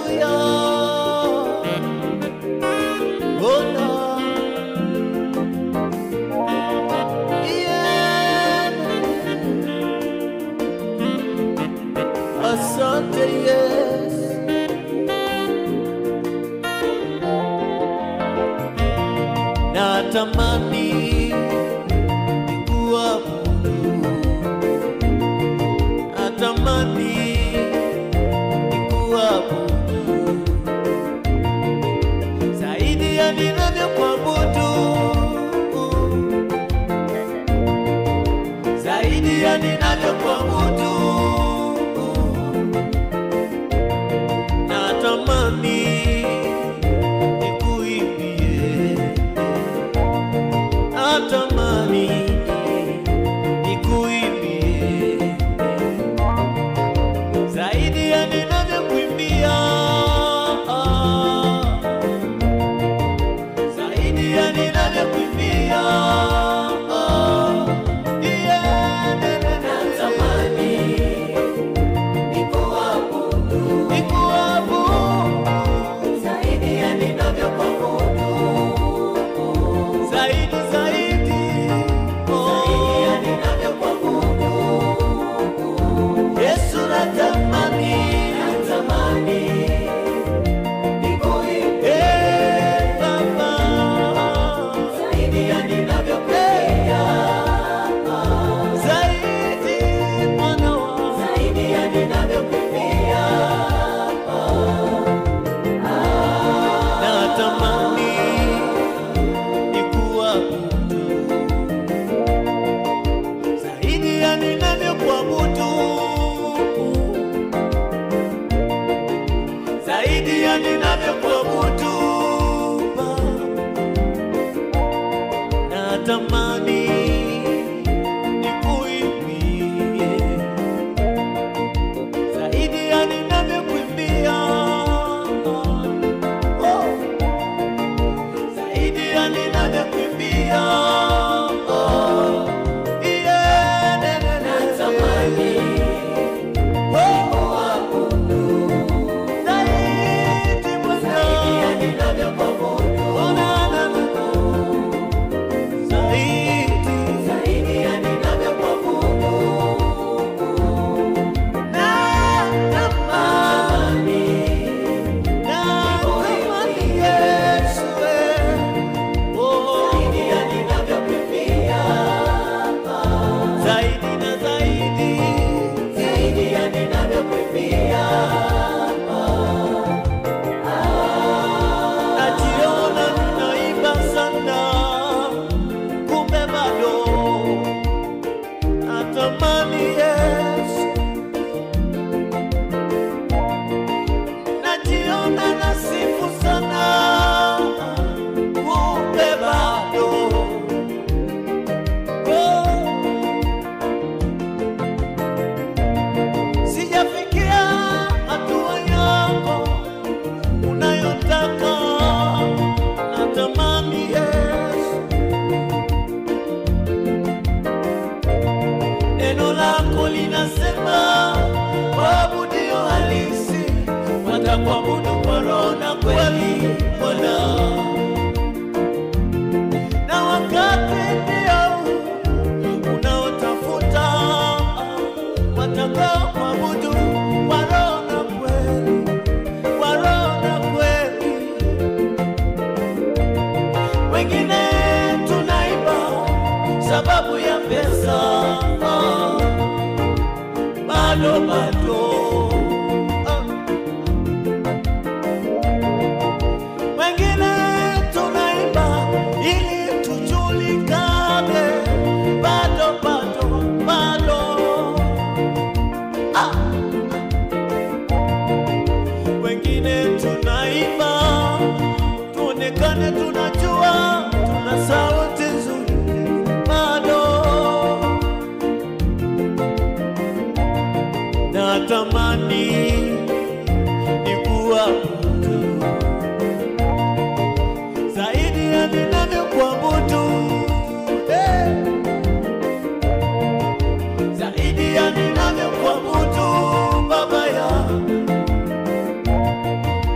Haleluya. Ona. Yeah. Asante Yesu. Natamani kuabudu. Natamani kuabudu zaidi ya ninavyokuabudu, zaidi ya ninavyokuabudu. Natamani nikuimbie, natamani nikuimbie zaidi ya ninavyokuimbia, zaidi ya ninavyokuimbia. Yeah, na, na, na, Natamani nikuabudu nikuabudu zaidi ya ninavyokuabudu, zaidi zaidi, oh. zaidi ya ninavyokuabudu. Yesu natamani, Natamani nikuimbie eh, Baba. zaidi ya ninavyokuimbia, zaidi Bwana wangu. zaidi ya ninavyokuimbia. natamani nikuabudu zaidi ya ninavyokuabudu, zaidi ya ninavyokuabudu Baba. natamani nikuimbie zaidi ya ninavyokuimbia oh zaidi ya ninavyokimbia. Oh, yeah, na, na, na, Natamani oh, zaidi Bwana. zaidi ya ninavyokuabudu, Oh, na, na, na, na. Zaidi, zaidi ya ninavyokuabudu. natamani, natamani Yesu, eh. Oh, Zaidi ya ninavyokuimbia, zaidi na zaidi zaidi ya ninavyokuimbia. najiona ninaimba sana, kumbe bado natamani Yesu. Najiona nasifu sana, kumbe bado oh. Sijafikia hatua yako unayotaka, natamani Yesu, neno lako linasema waabudio halisi watakuabudu kwa roho na kweli, Bwana, na wakati ndio unaotafuta watakao kuabudu kwa roho na kweli, kwa roho na kweli. Wengine tunaiba sababu ya pesa, ah, bado bado ah. Wengine tunaiba ili tujulikane, bado bado bado ah. Wengine tunaiba tuonekane tunajua, tuna sauti nzuri, bado natamani nikuabudu zaidi ya ninavyokuabudu eh. zaidi ya ninavyokuabudu Baba ya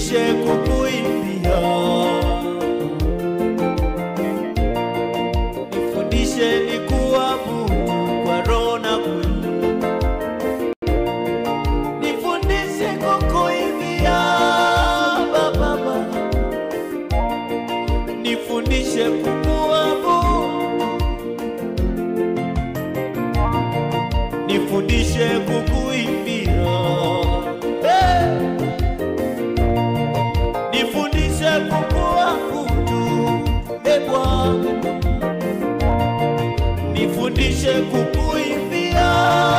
nifundishe kukuimbia, nifundishe nikuabudu kwa roho na kweli, nifundishe kukuimbia Baba, Baba. nifundishe kukuabudu, nifundishe kukuimbia hey! nifundishe kukuabudu e Bwana, nifundishe kukuimbia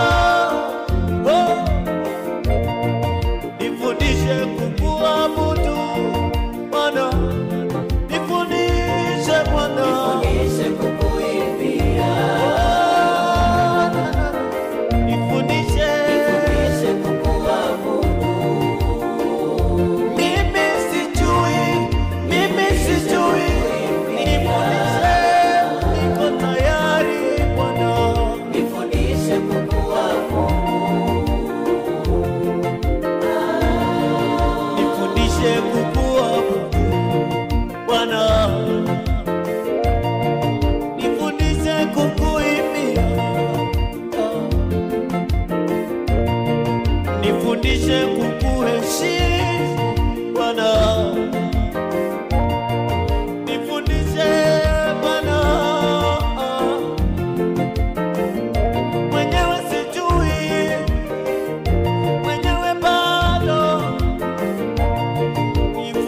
oh! nifundishe kukuabudu Bwana, nifundishe Bwana, Nifundishe kukuimbia, nifundishe nifundishe kukuabudu. mimi sijui, mimi sijui, nifundishe, niko tayari Bwana. Nifundishe kukuabudu. nifundishe kukuabudu Bwana, nifundishe kukuimbia, nifundishe kukuheshimu Bwana, nifundishe Bwana, mwenyewe sijui, mwenyewe bado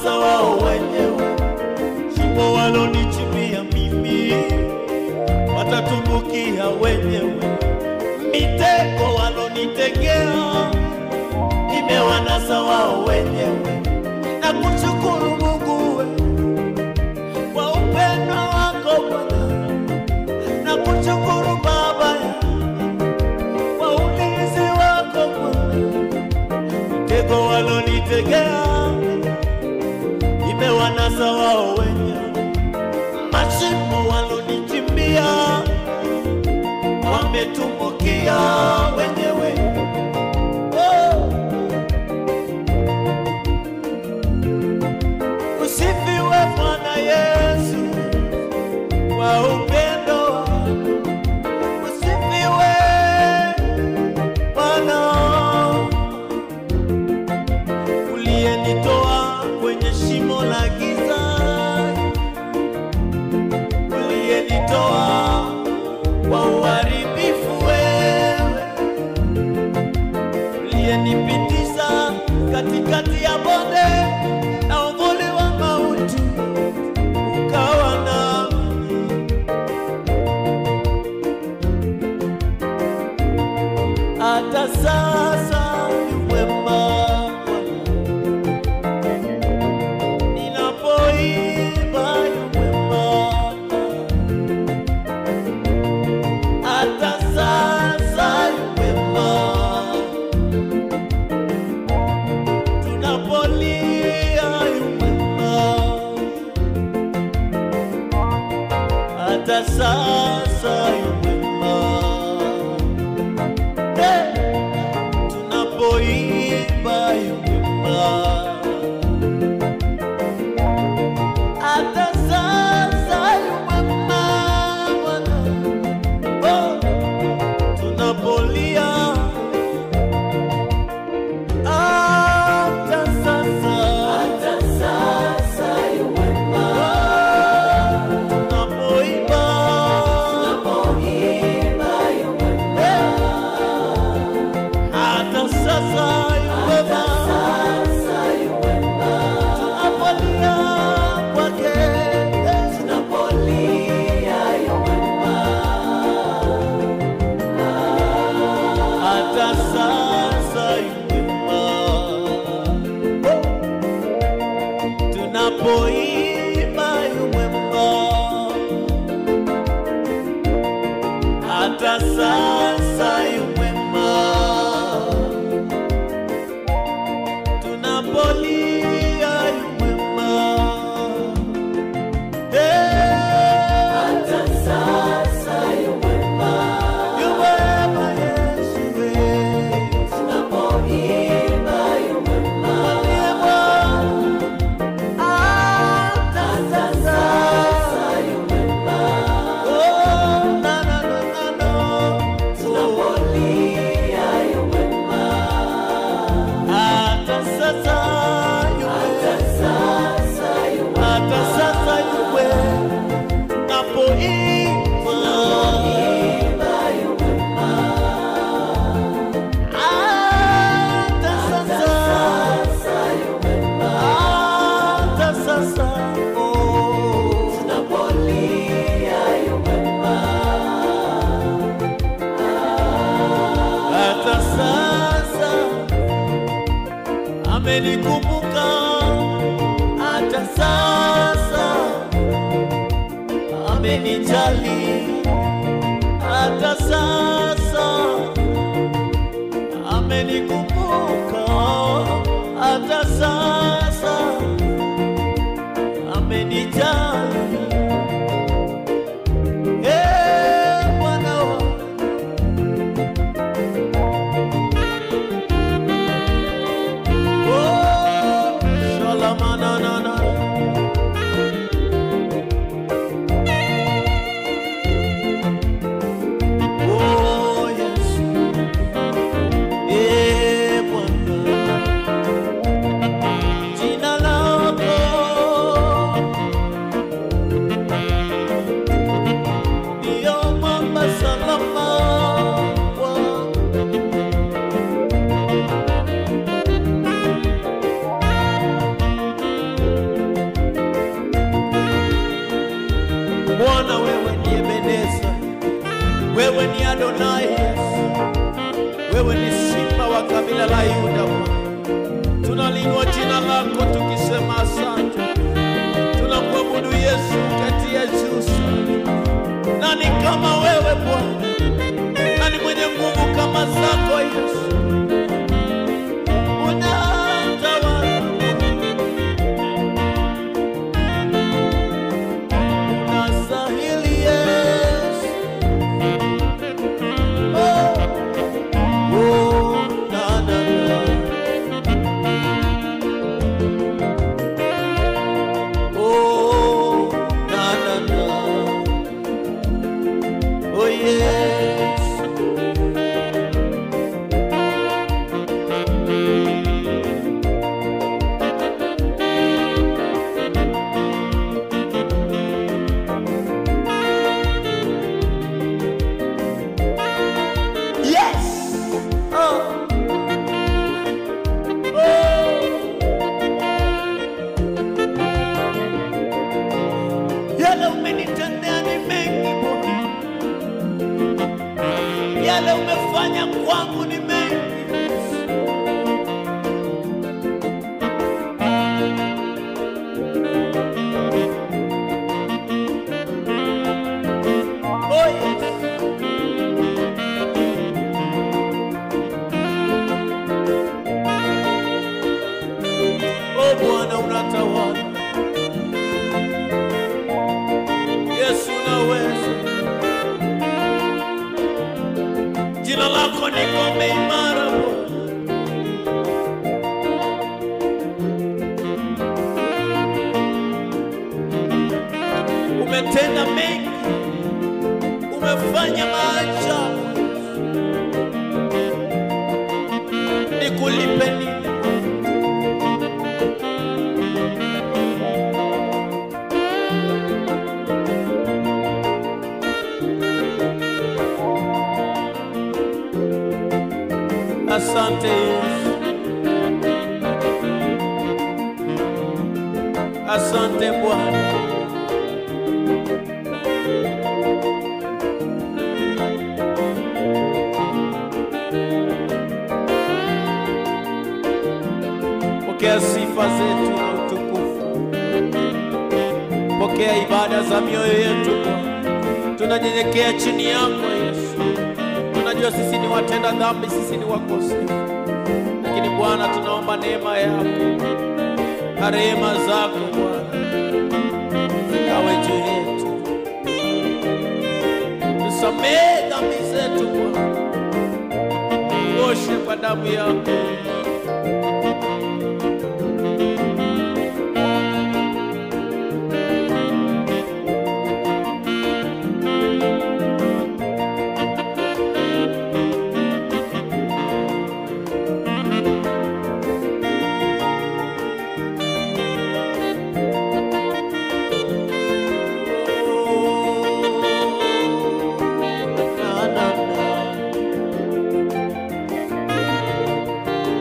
imewanasa wao wenyewe. Shimo walonichimbia mimi watatumbukia wenyewe. Mitego walonitegea imewanasa wao wenyewe. Na kushukuru Mungu we kwa upendo wako Bwana, na kushukuru Baba ya kwa ulinzi wako Bwana. Mitego walonitegea imewanasa wao wenyewe, mashimo walonichimbia wametumbukia wenyewe. Oh. Usifiwe Bwana Yesu kwa upendo wako. Usifiwe Bwana uliyenitoa kwenye shimo la giza, uliyenitoa kwa uharibifu wewe, uliyenipitisha katikati ya bonde na uvuli wa mauti, ukawa nami. Hata sasa ni mwema Bwana. Ninapoimba yu mwema. Hata sasa yu mwema. Tunapolia yu mwema. Hata sasa yu mwema. Hey! tunapoimba yu mwema. Hata sasa yu mwema Bwana. Oh, tunapolia hata sasa Hata sasa yu mwema. tunapoimba Tunapoimba yu mwema. hata sasa yu mwema Sasa yu mwema. tunapolia kwake Tunapolia yu mwema. hata sasa yu mwema tunapoimba yu mwema hata sasa yu mwema tunapolia yu mwema Eh, Hata sasa yu mwema. yu mwema Yesu eh. Tunapoimba yu mwema. Hata sasa yu mwema. Oh, na, na, na, na, na. Tunapolia yu mwema. Hata sasa yu Hata mwema. sasa yu mwema. Hata sasa yu mwema. Napoimba. Imba yu mwema. Hata sasa. Sasa yu mwema. Hata sasa. Oh. Tunapolia yu mwema. hata sasa amenikumbuka, hata sasa amenijali, hata sasa amenikumbuka, hata sasa amenijali. Eh, Bwana wangu Oh, shalamanana. Oh, Yesu. Eh, Bwana. Bwana, wewe ni Ebeneza, wewe ni Adonai Yesu, wewe ni simba wa kabila la Yuda. Bwana, tunaliinua jina lako tukisema asante, tunamwabudu Yesu kati ya juu sana. Nani kama wewe Bwana? Nani mwenye nguvu kama zako Yesu? Unatawala, unastahili Yesu. Oh, oh, na, na, na. Oh, na, na, na. Oh, yes. Yes. Oh. Oh. Yale umenitendea ni mengi Bwana, yale umefanya kwangu ni mengi. Oh, yes. O Bwana unatawala, Yesu unaweza, jina lako ni ngome imara Bwana. Umetenda mengi, umefanya maajabu, nikulipe nini? Asante Yesu, asante Bwana. Pokea sifa zetu na utukufu, pokea ibada za mioyo yetu Bwana. Tunanyenyekea chini yako Yesu. Tunajua sisi ni watenda dhambi, sisi ni wakosefu, lakini Bwana tunaomba neema yako na rehema zako Bwana zikawe juu yetu. Tusamehe dhambi zetu Bwana, tuoshe kwa damu yako. Na, na, na.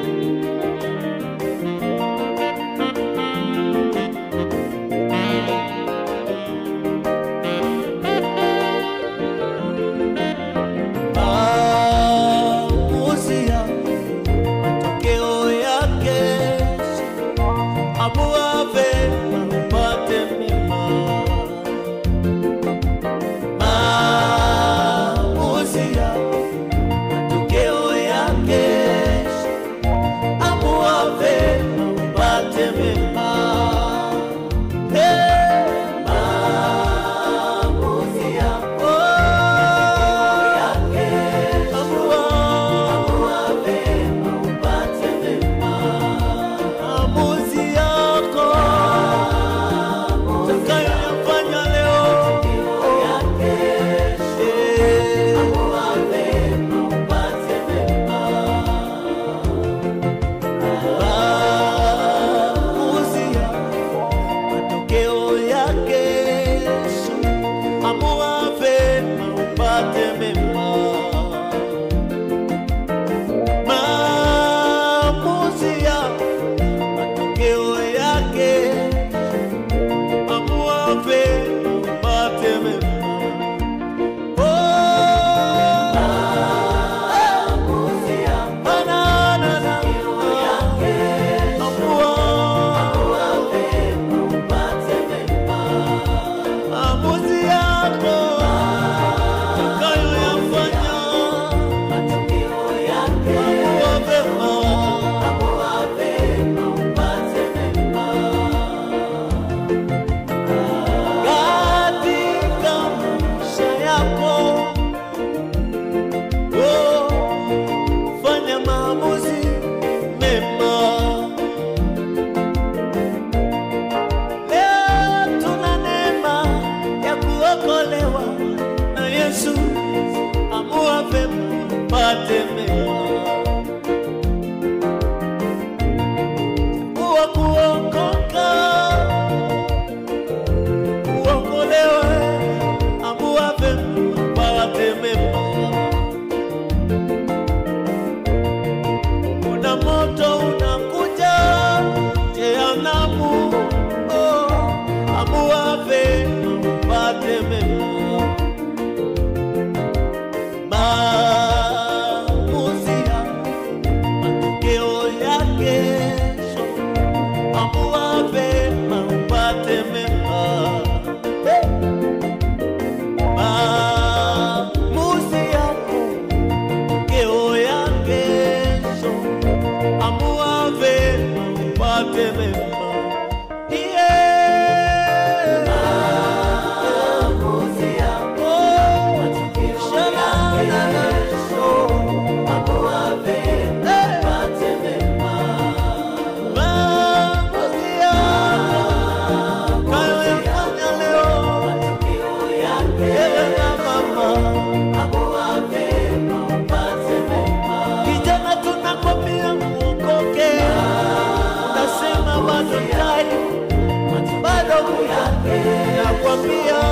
yanapokuja, nakwambia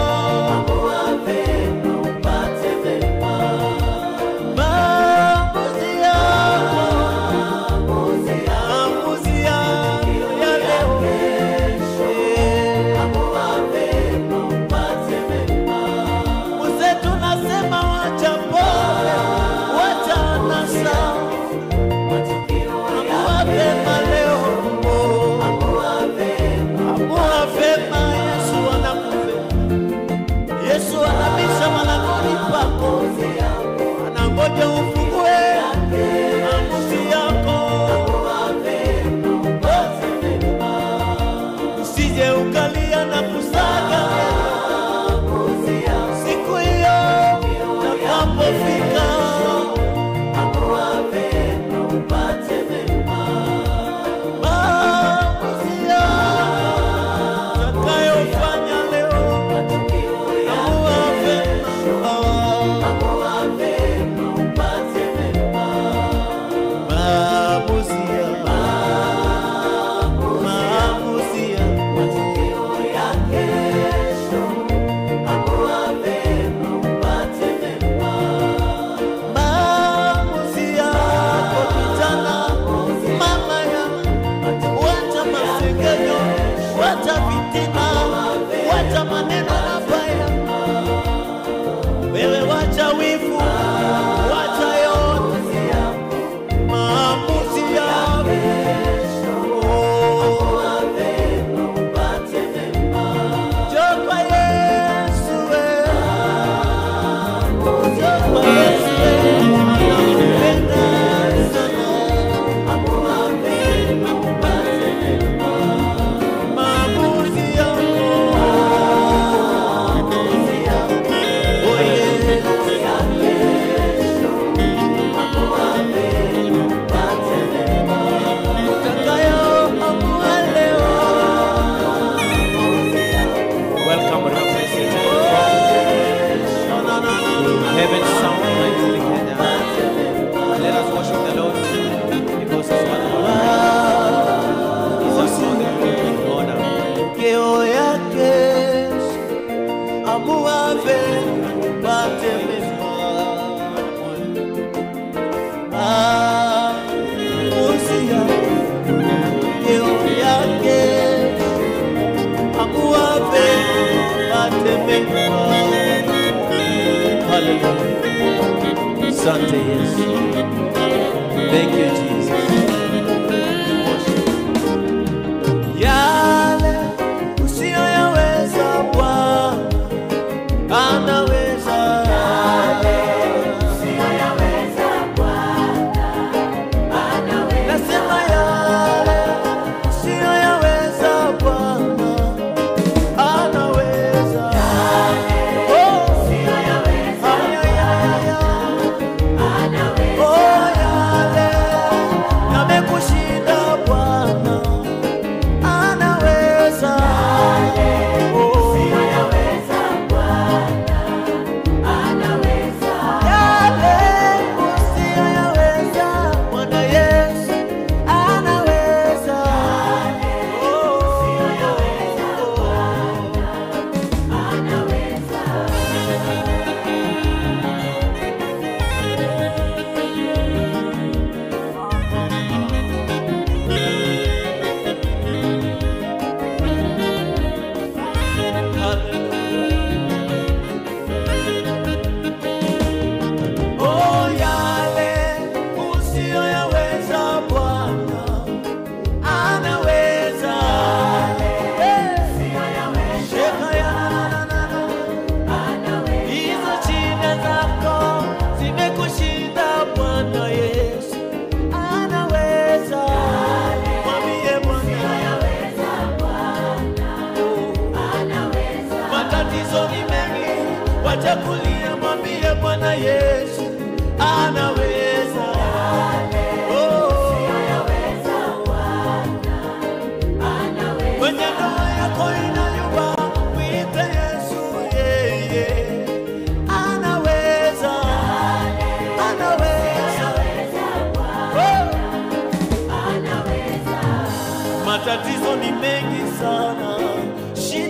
maamuzi yako, maamuzi yako ya leo, eh, Mzee tunasema wacha pombe, wacha anasa, amua vema leo, amua vema, Yesu anakupenda. Yesu anabisha malangoni pako, anangoja ufungue maamuzi yako, usije ukalia na kusaga siku hiyo takapofika. Maamuzi yako utakayofanya leo, amua vema. Maamuzi yako, maamuzi yako maamuzi yako kijana, mama yangu, wacha masengenyo, wacha vitina, wacha maneno mabaya, wewe wacha wivu, wacha yote, maamuzi yako Njoo kwa Yesu wewe. Njoo kwa Yesu wewe. Anakupenda sana. Maamuzi yako. Oh, yeah. Utakayoamua leo. Welcome, Reverend Satan. No, no, no, no, no. Heaven sound mightily Kenya. Let us worship the Lord because He's wonderful. He's a God that we give honor. Keo yake amua vema upate mema. Maamuzi yako, keo yake amua vema upate mema. Hallelujah. Asante Yesu. Thank you Jesus. Yale usiyoyaweza Bwana anaweza. Nasema yale usiyoyaweza Bwana anaweza. Oh, ay, ay, ay, ay. Oh, yale yamekushinda Bwana anaweza. Oh, yale usiyoyaweza Bwana Yesu anaweza. Oh, Oh, yale usiyoyaweza Bwana anaweza. Eh, sheka ya na, na, na. Hizo shida zako zimekushinda Bwana Yesu anaweza. Mwambie Bwana. Oh. Matatizo ni mengi, wacha kulia, mwambie Bwana Yesu anaweza. Oh. Kwenye ndoa yako inayumba, mwite Yesu, yeye anaweza, anaweza. Oh. Matatizo ni mengi sana, shida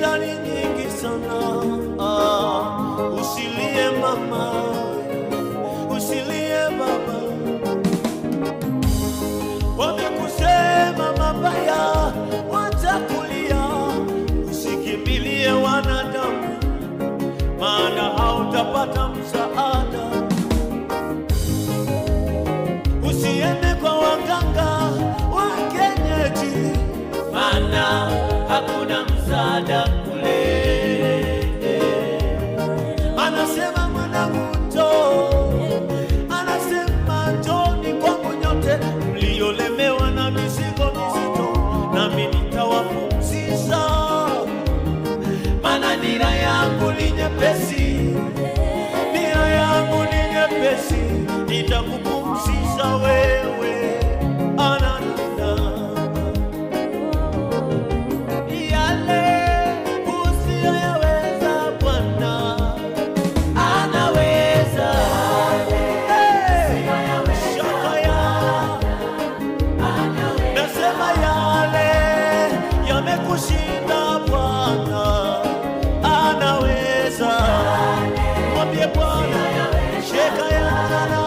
Bwana anaweza. Mwambie Bwana, sheka yanana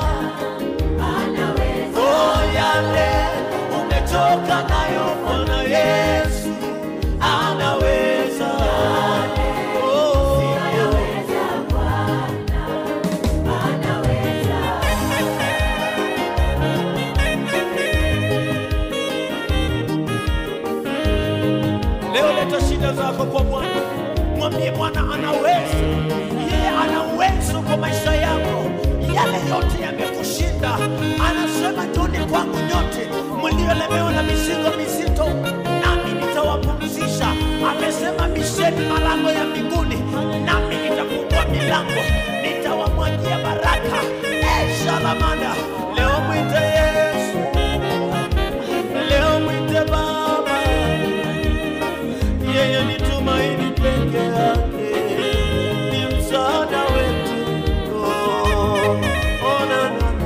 oh, yale umetoka nayo Bwana Yesu anaweza. Oh, Leo leta shida zako kwa Bwana, mwambie Bwana anaweza. Yeye ana uwezo kwa maisha yako, yale yote yamekushinda. Anasema njoni kwangu nyote mliolemewa na mizigo mizito, nami nitawapumzisha. Amesema bisheni malango ya mbinguni, nami nitafungua milango, nitawamwagia baraka. Eh, shalamanda, leo mwite Yesu, leo mwite Baba yeye ni tumaini peke yake, ni msaada wetu. Oh, oh, na, na, na.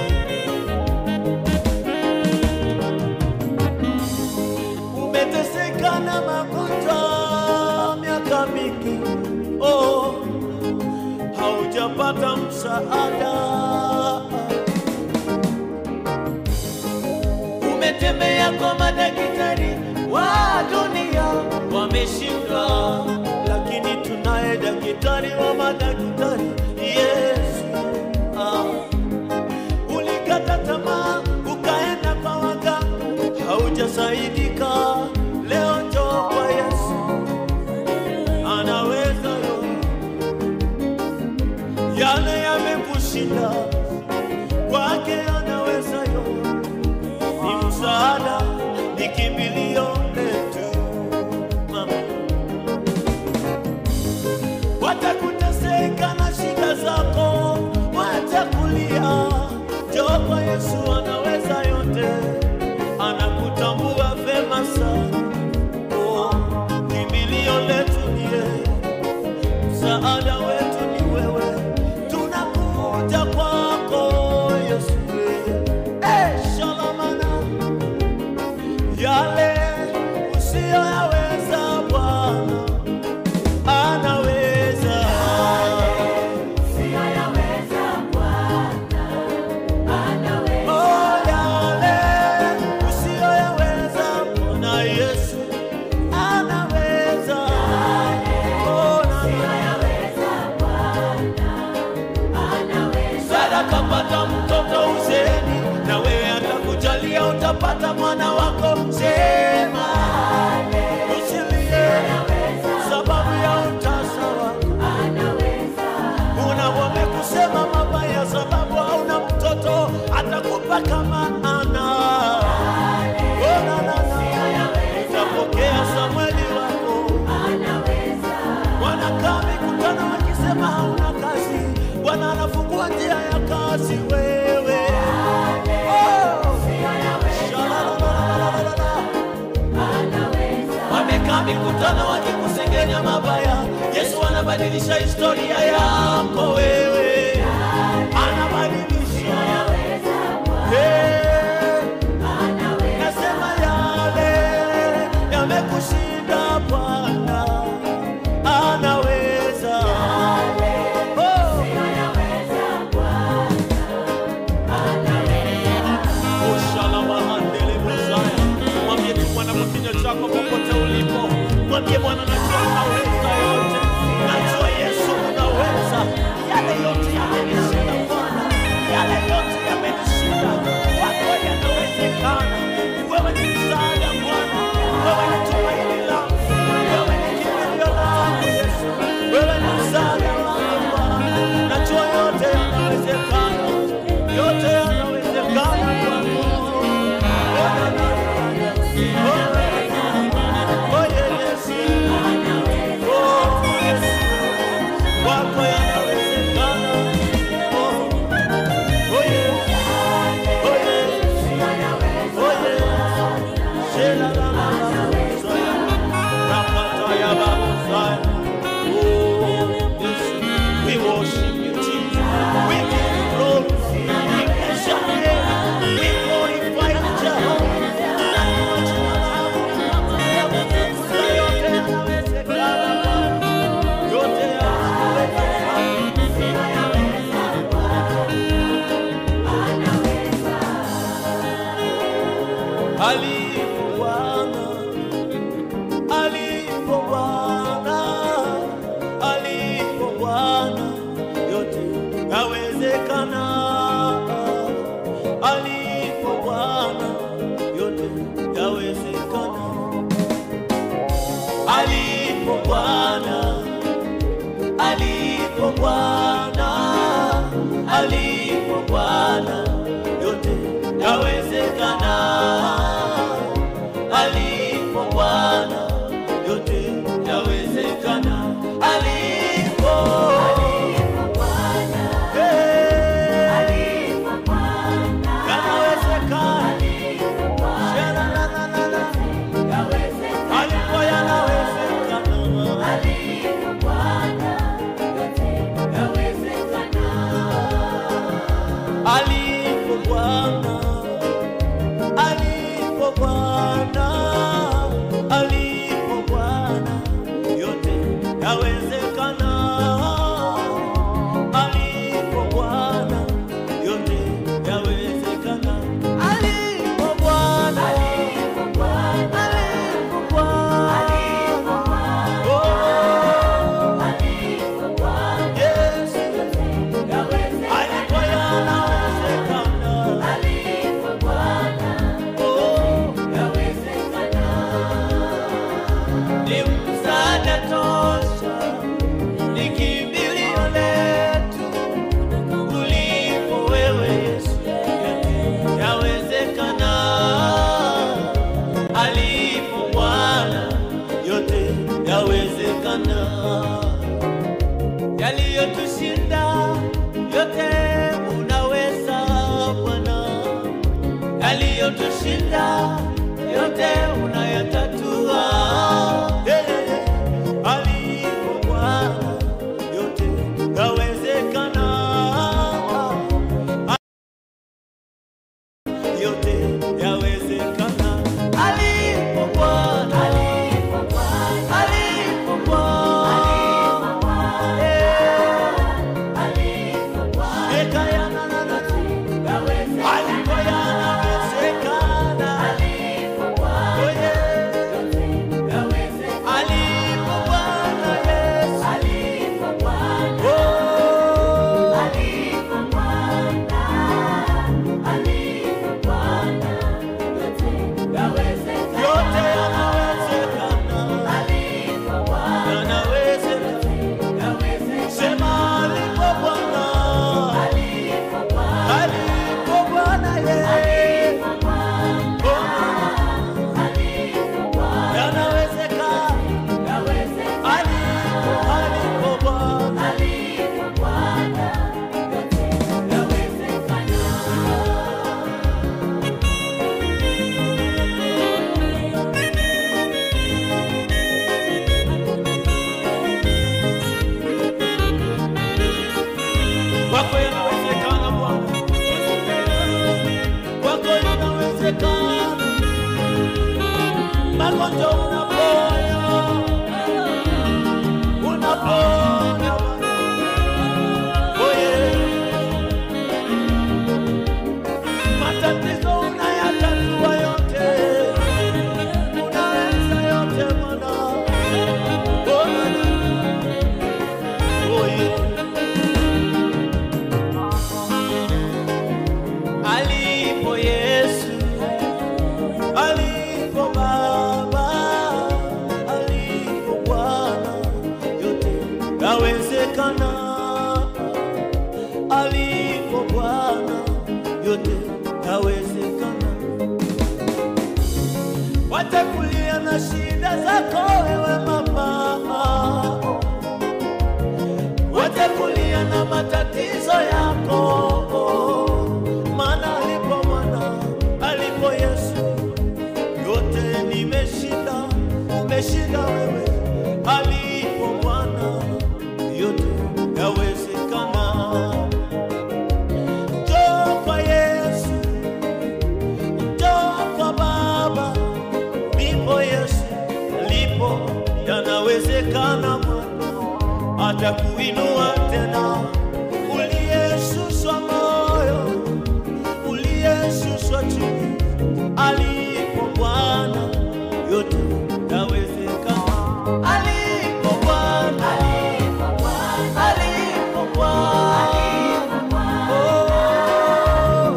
Umeteseka na magonjwa miaka mingi, oh, haujapata msaada umetembea kwa madaktari wa dunia wameshindwa, lakini tunaye daktari wa madaktari Yesu. Ah. Ulikata tamaa ukaenda kwa waganga, haujasaidika. Leo njoo kwa Yesu, anaweza yote. Yale yamekushinda, kwake anaweza yote ni msaada, ni kimbilio letu. Mama, watakuteseka na shida zako, watakulia. Njoo kwa Yesu, anaweza yote, anakutambua vema sana. Oh, kimbilio letu ni yeye, msaada wetu ni wewe, tunakuja kwako Yesu. Eh, shalamana yale usiyoyaweza Bwana anaweza. Oh, yale usiyoyaweza Bwana Yesu anaweza. Oh, na- Sara kapata mtoto uzeni, na wewe atakujalia utapata mwana wako. Sema usilie sababu ya utasa wako. Una wamekusema mabaya sababu hauna mtoto, atakupa kama ana. Oh, na, na, na. Utapokea Samueli wako. Wanakaa mikutano wakisema hauna kazi, Bwana anafungua njia ya kazi wewe. Oh, shalalalalala. Wamekaa mikutano wakikusengenya mabaya, Yesu anabadilisha historia yako wewe, anabadilisha Eh, nasema yale yamekushinda Bwana anaweza. Oh. Ushalamahandele Messiah. Mwambie tu Bwana kwa kinywa chako popote ulipo, mwambie Bwana, najua unaweza yote, najua Yesu unaweza. Yale yote yamenishinda Bwana, yale yote yamenishinda, kwako yanawezekana. Wewe ni msaada Bwana, wewe ni tumaini langu, wewe ni kimbilio langu Yesu, wewe ni msaada wangu Bwana, najua yote yanawezekana, yote yanawezekana kwako. Oh, na, na, na. Oh, oh, yeah, yes. alipo Bwana, alipo Bwana, alipo Bwana, yote yawezekana. Alipo Bwana, yote yawezekana. Alipo, Eh, yanawezekana. Sha-la-la-la-la-la. Alipo yanawezekana. alipo Bwana, alipo Bwana, alipo Bwana, yote yawezekana. Alipo Bwana, yote yawezekana. Alipo Bwana, alipo Bwana, oh, yes, alipo yanawezekana. Oh, ni msaada tosha, ni kimbilio letu ulipo wewe Yesu, yawezekana. Alipo Bwana, yote yawezekana. Yaliyotushinda yote unaweza Bwana yaliyotushinda yote unayatatua. Yeah. Alipo Bwana yote yawezekana, yote yawezekana. Alipo Bwana, alipo Bwana, yeah. Eka yana na na na. Alipo yanawezekana. Oh, yeah. Alipo Bwana Yesu. Oh, yote yanawezekana. Yanawezekana. Sema alipo Bwana. Alipo Bwana Yesu. Oh, yanawezekana. Alipo, alipo Bwana. Kwako yanawezekana Bwana. Kwako yanawezekana. Magonjwa unaponya. Unaponya Bwana. Oh, yeah. Matatizo unayatatua yote. Unaweza yote Bwana. Oh, oh, yeah. alipo Yesu, alipo Baba, alipo Bwana, yote yawezekana. Alipo Bwana, yote yawezekana. Watakulia na shida zako wewe mama, watakulia na matatizo yako maana alipo mwana alipo Yesu yote nimeshinda, umeshinda wewe. Alipo Bwana yote yawezekana. Njoo kwa Yesu, njoo kwa Baba, ndipo Yesu alipo yanawezekana. Bwana atakuinua tena, uliyeshushwa moyo uliyeshushwa chini, alipo Bwana yote yawezekana. Alipo Bwana, alipo Bwana, oh,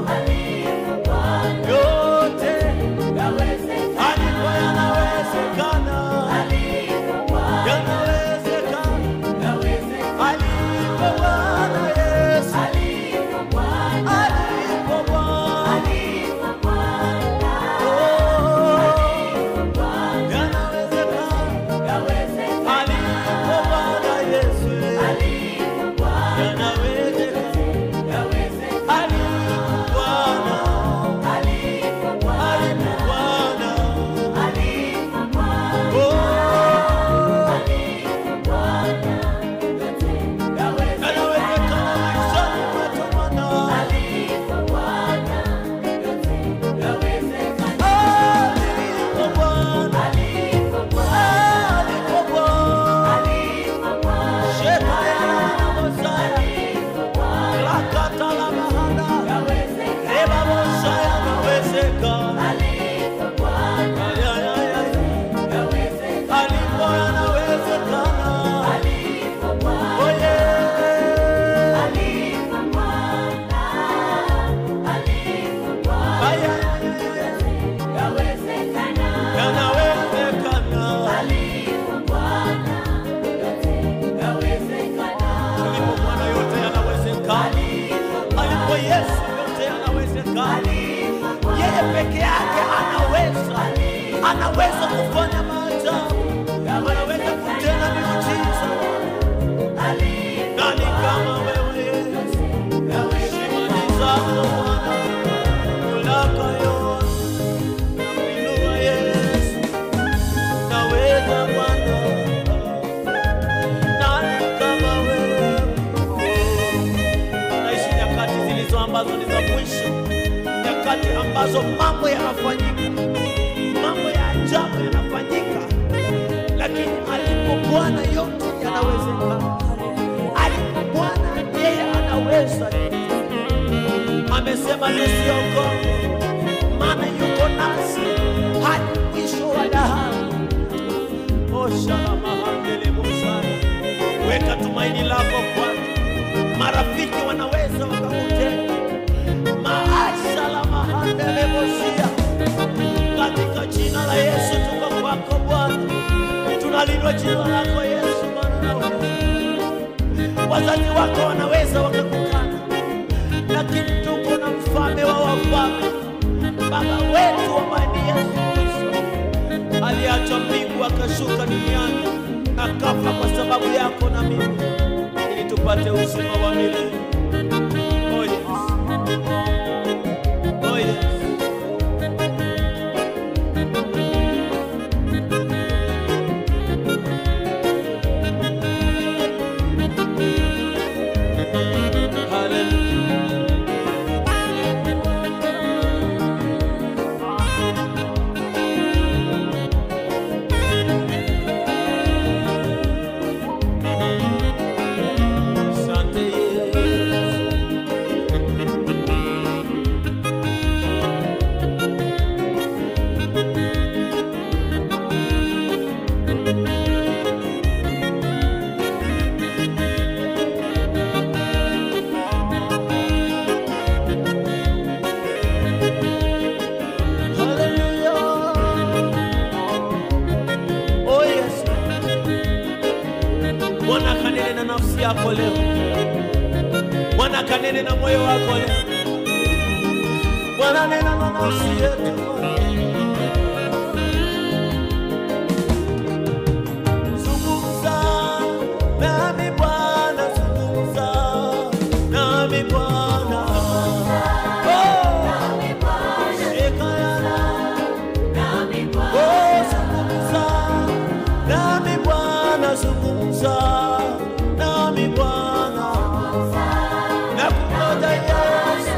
yote alipo yanawezekana. ambazo mambo yanafanyika, mambo ya ajabu yanafanyika, lakini alipo Bwana yote yanawezekana. Alipo Bwana yeye anaweza. Amesema tusiogope, maana yuko nasi hadi mwisho wa dahari. Oshalamahandelebosana, weka tumaini lako kwake. Marafiki wanaweza wakakutenda maashalamahandelebosia katika jina la Yesu tuko kwako Bwana, tunalindwa jina lako Yesu, maana nawe wazazi wako wanaweza wakakukana, lakini tuko na mfalme wa wafalme, Baba wetu ambaye ni Yesu Kristo aliacha mbingu akashuka duniani akafa kwa sababu yako na mimi, ili tupate uzima wa milele. Oh yes. Oh yes. Hallelujah. Asante Yesu. Hallelujah. Oh yes. Bwana kanene na nafsi yako leo. Bwana kanene na moyo wako leo. Bwana nena na nafsi yetu. Zungumza nami Bwana, zungumza nami Bwana. Oh, shikana Oh, zungumza nami Bwana, zungumza nami Bwana, nakungoja Yesu,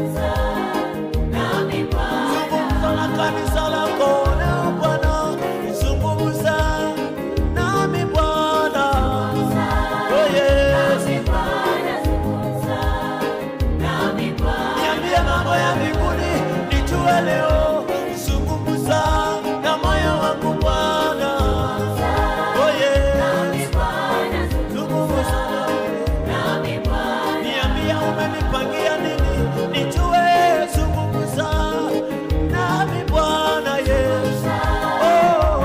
zungumza na kanisa lako leo Bwana, zungumza nami Bwana, oh Yesu, niambie mambo ya mbinguni nijue leo, zungumza na moyo wangu Bwana, oh Yesu, zungumza niambia umenipangia nini nijue, zungumza nami Bwana Yesu, oh,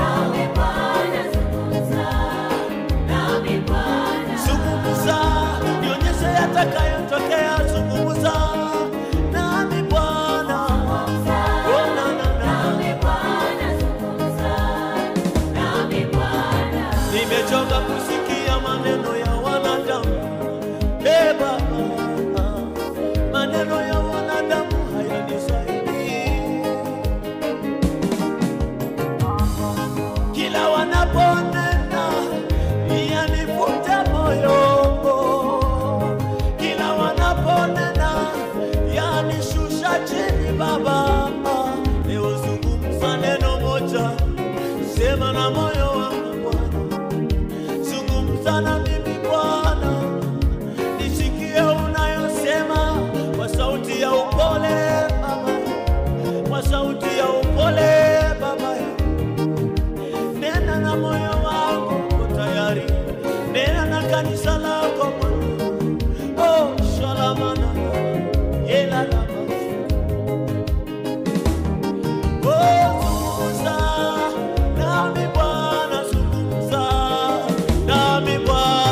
zungumza nionyeshe yatakayotokea, zungumza nami Bwana, oh, na, na, na. Nimechoka kusikia maneno ya wanadamu. Ee Baba, maneno ya wanadamu hayanisaidii. Kila wanaponena yanivuta moyo, kila wanaponena yanishusha chini. Baba, leo zungumza neno moja, sema na moyo wangu Bwana zungumza na mimi Bwana, nisikie unayosema kwa sauti ya upole Baba, kwa sauti ya upole Baba, nena na moyo wangu uko tayari, nena na kanisa lako Bwana. Oh, shalamana yelalama Oh, zungumza nami Bwana, zungumza nami Bwana.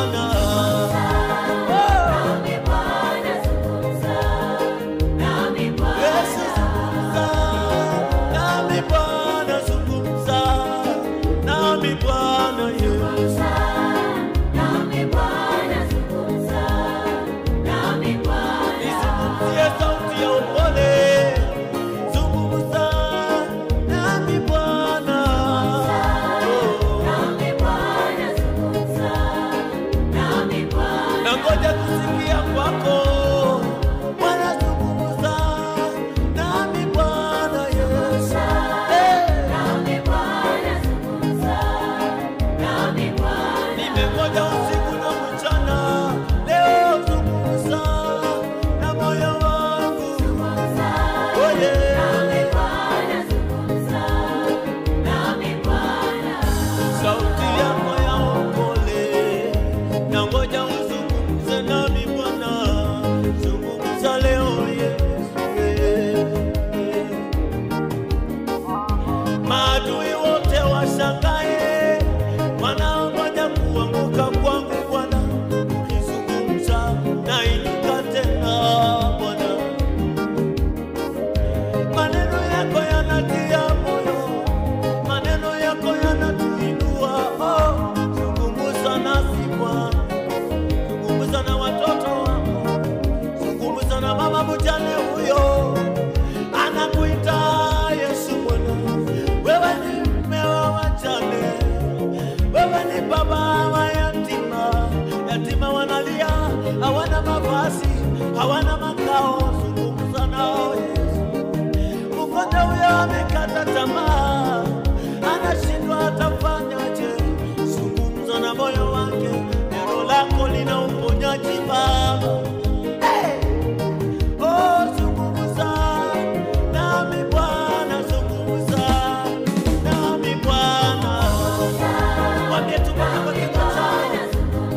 amekata tamaa, anashindwa atafanyaje. Zungumza na moyo wake, neno lako lina uponyaji Baba. Hey! Oh, zungumza nami Bwana, zungumza nami Bwana. Mwambie tu Bwana kwa kinywa chako.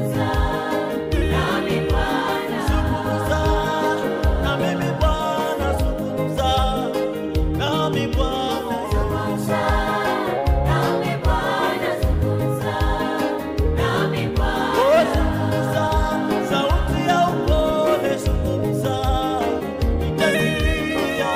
Zungumza na mimi Bwana, zungumza nami Bwana. Oh, zungumza, sauti ya upole, zungumza, nitasikia.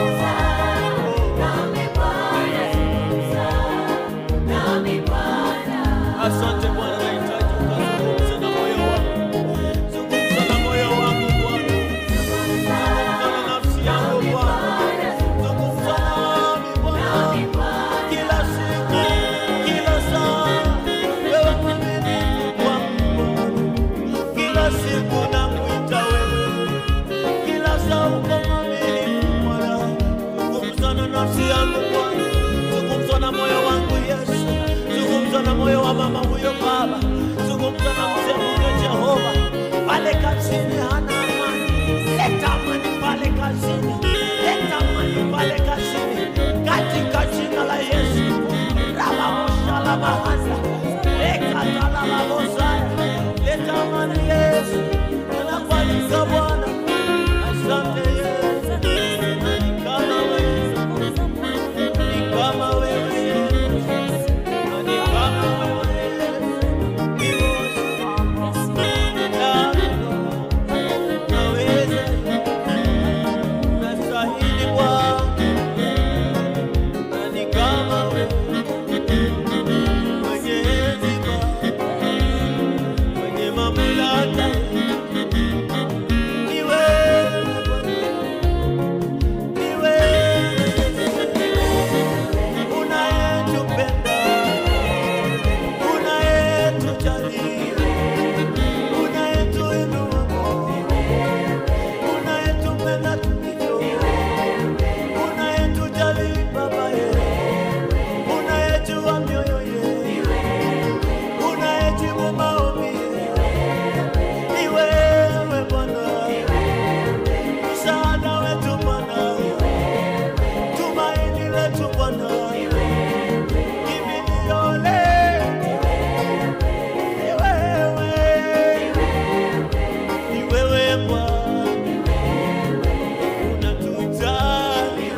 Asante Bwana, nahitaji ukazungumze na moyo wangu. Zungumza na moyo wangu Bwana. Zungumza na nafsi yangu Bwana. Zungumza nami Bwana. Kila siku, kila saa, wewe mwaminifu kwangu. Kila siku nakuita wewe. Kila saa uko mwaminifu Bwana. Zungumza na nafsi yangu Bwana. Zungumza na moyo wangu Yesu. Zungumza na moyo wa mama huyo Baba. Zungumza na mzee huyo Jehova. Pale kazini hana amani. Leta amani pale kazini. Leta amani pale kazini. Katika jina la Yesu. Rababosha la bahasa. Leka tala la bosaya. Leta amani Yesu. Tunakualika Bwana. Asante Yesu. Ni kama wewe. Ni kama wewe Yesu. Ni kama wewe Yesu. Ni Naweza, nastahili Bwana, na ni kama wewe mwenye hekima, mwenye mamlaka, ni wewe Bwana, ni wewe unayetupenda, unayetujali, unayetuinua unayetupenda tulivyo, unayetujali Baba yetu, unayejua mioyo yetu, unayejibu maombi, ni wewe Bwana, msaada wetu Bwana, tumaini letu Bwana, kimbilio letu ni wewe, ni wewe Bwana unatujali,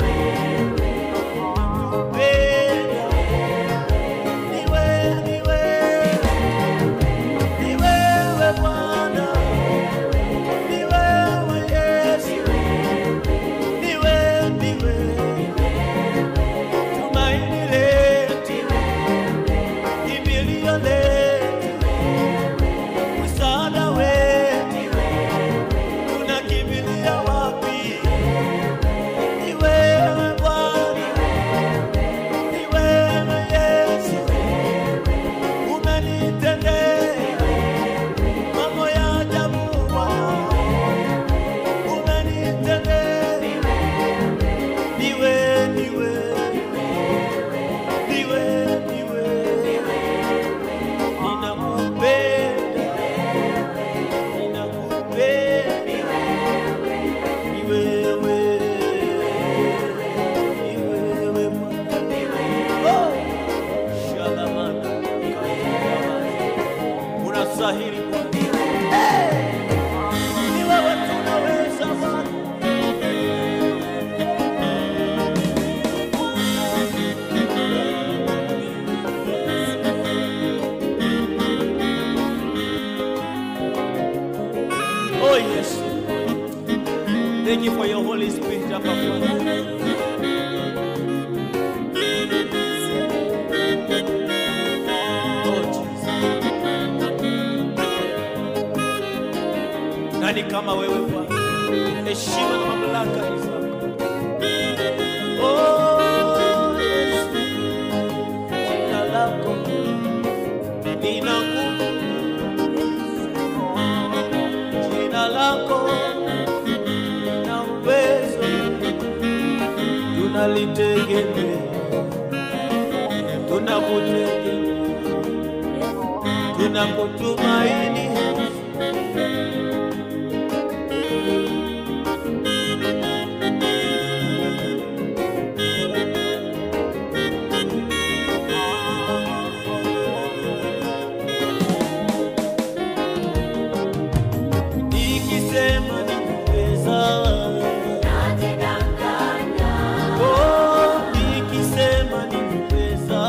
unatupenda. Ni wewe, ni wewe, ni wewe Bwana, ni wewe Yesu, ni wewe, ni wewe tumaini letu, kimbilio letu, msaada wetu, tunakimbilia wapi? Ni wewe Bwana, ni wewe Yesu, umenitendea mambo ya ajabu Bwana, umenitendea. Ni wewe, ni wewe, ni wewe, ni wewe, ninakupenda, ninakupenda. Ni wewe, ni wewe Bwana. Oh! Shalamana, unastahili Bwana. Eh! Ni wewe tunaweza Bwana. Oh yes. Thank you for your Holy Spirit, Abba Father. Oh Jesus. Nani kama wewe Bwana? Heshima na mamlaka ni zako. Oh Yesu. Jina lako lina nguvu. Jina lako na uwezo tunali tunalitegemea, tunakutegemea, tunakutumaini Yesu. Nikisema ninaweza, oh, nikisema ninaweza,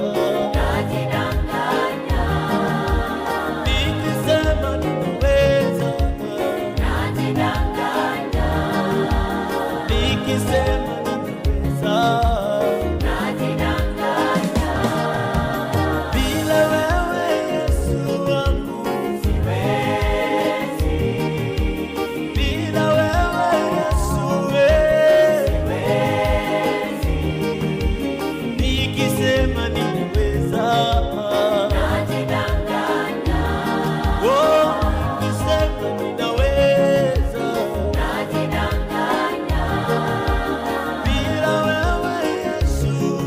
nikisema ninaweza, nikisema ninaweza, bila wewe Yesu wangu, bila wewe Yesu wewe, nikisema ninaweza, oh, nikisema ninaweza, bila wewe Yesu,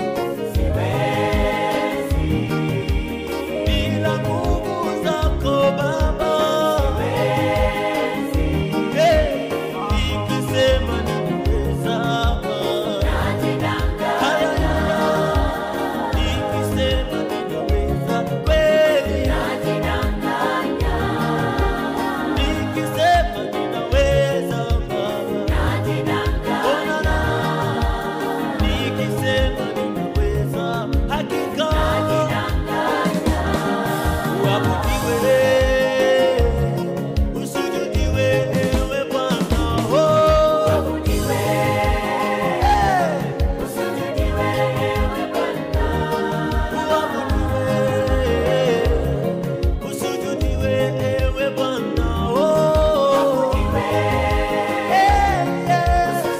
bila nguvu zako Baba, Hey, nikisema ninaweza, haleluya, nikisema ninaweza kweli, nikisema ninaweza Baba, ona na nikisema ninaweza hakika uabudiwe usujudiwe ewe Bwana oh. Eh, uabudiwe usujudiwe ewe Bwana oh. Eh, yes,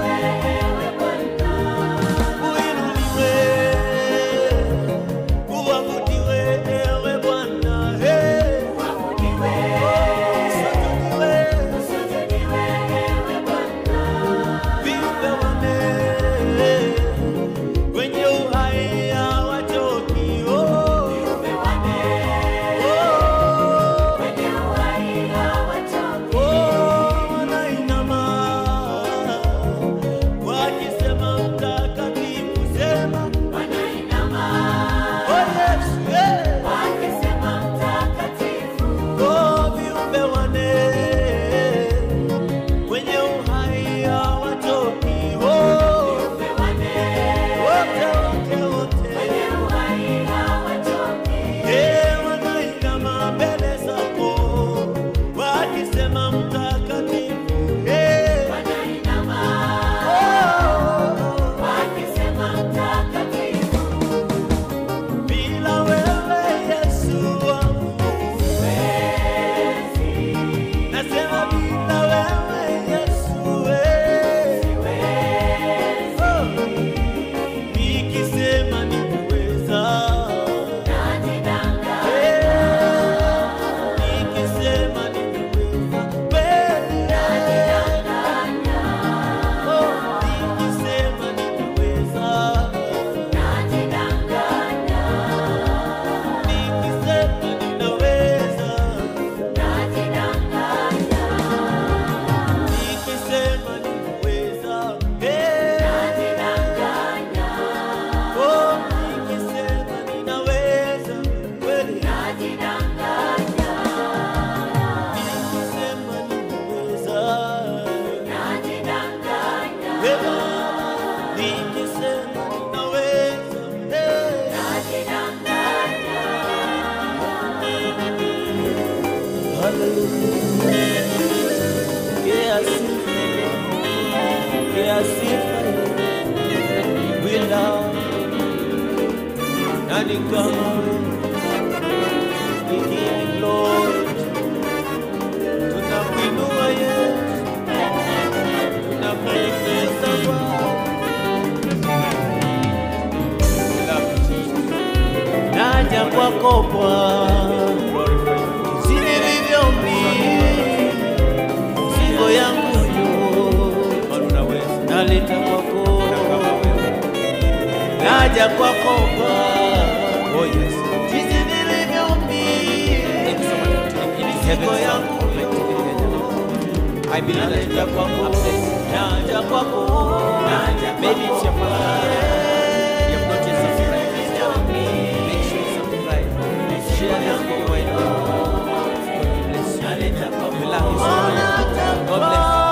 uinuliwe uabudiwe ewe Bwana eh. Usujudiwe viumbe wanne wenye uhai hawachoki oh. Oh, oh, wanainama wakisema mtakatifu sema oh Yesu eh. Oh, viumbe wanne wenye uhai hawachoki oh. Wote wote wote Eh, wanainama mbele zako wakisema mtakatifu eh. Oh, bila wewe Yesu wangu nasema bila wewe Yesu eh. Oh, nikisema ninaweza nikisema ninaweza kweli Oh, nikisema ninaweza nikisema ninaweza nikisema ninaweza eh. Oh, nikisema ninaweza kweli nikisema ninaweza eh, nikisema ninaweza eh. Pokea sifa, pokea sifa, we love. Nani kama wewe? We give you glory. Tunakuinua Yesu, tunakuingiza Bwana. We love you, Jesus. Naja kwako Bwana, jinsi nilivyo mimi, mzigo yangu yo naleta kwako naja kwako Bwana, Oh yes. jinsi nilivyo mimi, Thank you so much for tuning in. It's heaven Mizigo sound yangu prophet TV Kenya. I believe that you naja are kwako, blessed. naja kwako, naja Maybe it's your first time. You have not yet subscribed. Make sure you subscribe. Share this video wide. God bless you. We love you so much. God bless you.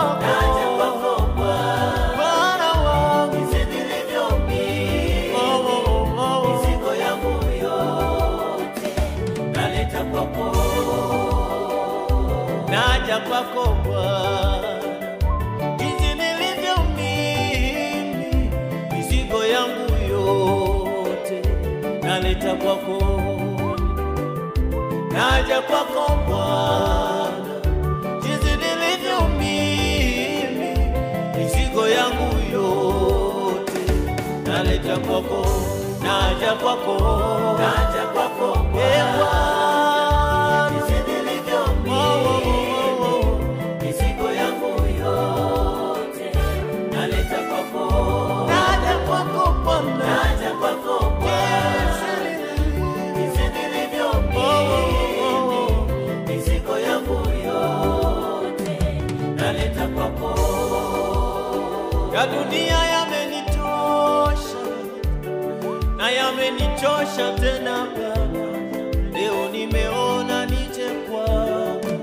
Bwana wangu, oh, oh, oh, naja kwako Bwana, jinsi nilivyo mimi, mizigo yangu yote naleta kwako, naja kwako Bwana, jinsi nilivyo mimi, mizigo yangu yote naleta kwako, naja kwako, naja kwako Bwana, jinsi nilivyo mimi, naja kwako Bwana, naja kwako Bwana, jinsi nilivyo ya dunia yamenitosha na yamenichosha tena Bwana, leo nimeona nije kwako.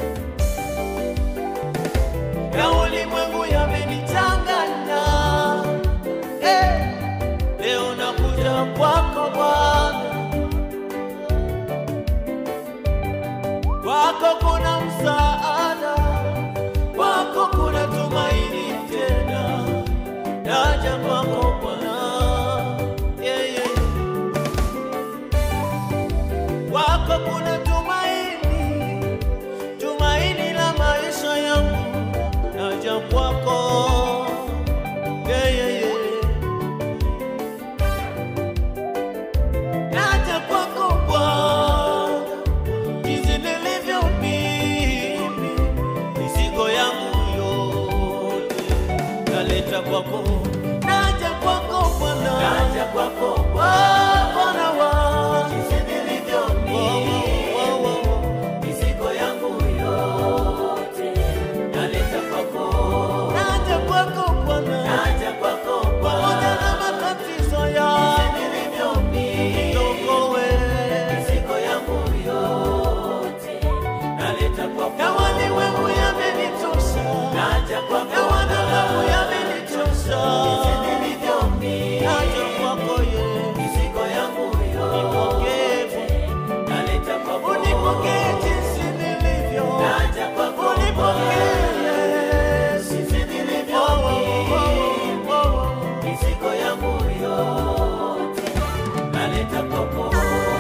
Ya ulimwengu yamenichanganya, eh, leo nakuja kwako Bwana, kwako kuna msaada, kwako kuna tumaini tena, naja kwako Bwana, yeah, yeah. Kwako kuna tumaini, tumaini la maisha yangu, naja kwako, yeah, yeah, yeah. Naja kwako Bwana, jinsi nilivyo mimi, mizigo yangu yote naleta kwako, naja kwako Bwana, naja kwako Bwana, Bwana wangu, jinsi nilivyo mimi, mizigo yangu yote naleta kwako, naja kwako Bwana, naja kwako pamoja na matatizo yangu, jinsi nilivyo mimi, ndogo wewe, mizigo yangu yote naleta kwako, na walimwengu yamenitosha, naja kwako, na wanadamu yamenitosha, jinsi nilivyo mimi, naja kwako yeye, mizigo yangu yote naleta kwako, unipokee jinsi nilivyo, naja kwako, unipokee Yesu, jinsi nilivyo mimi, mizigo yangu yote naleta kwako.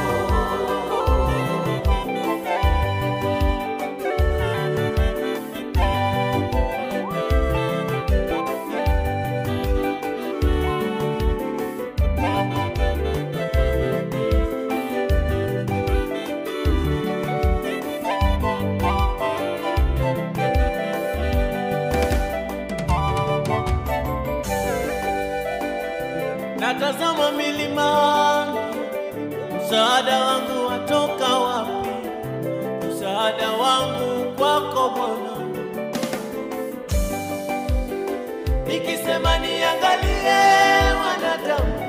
Natazama milimani, msaada wangu watoka wapi? Msaada wangu kwako Bwana. Nikisema niangalie wanadamu,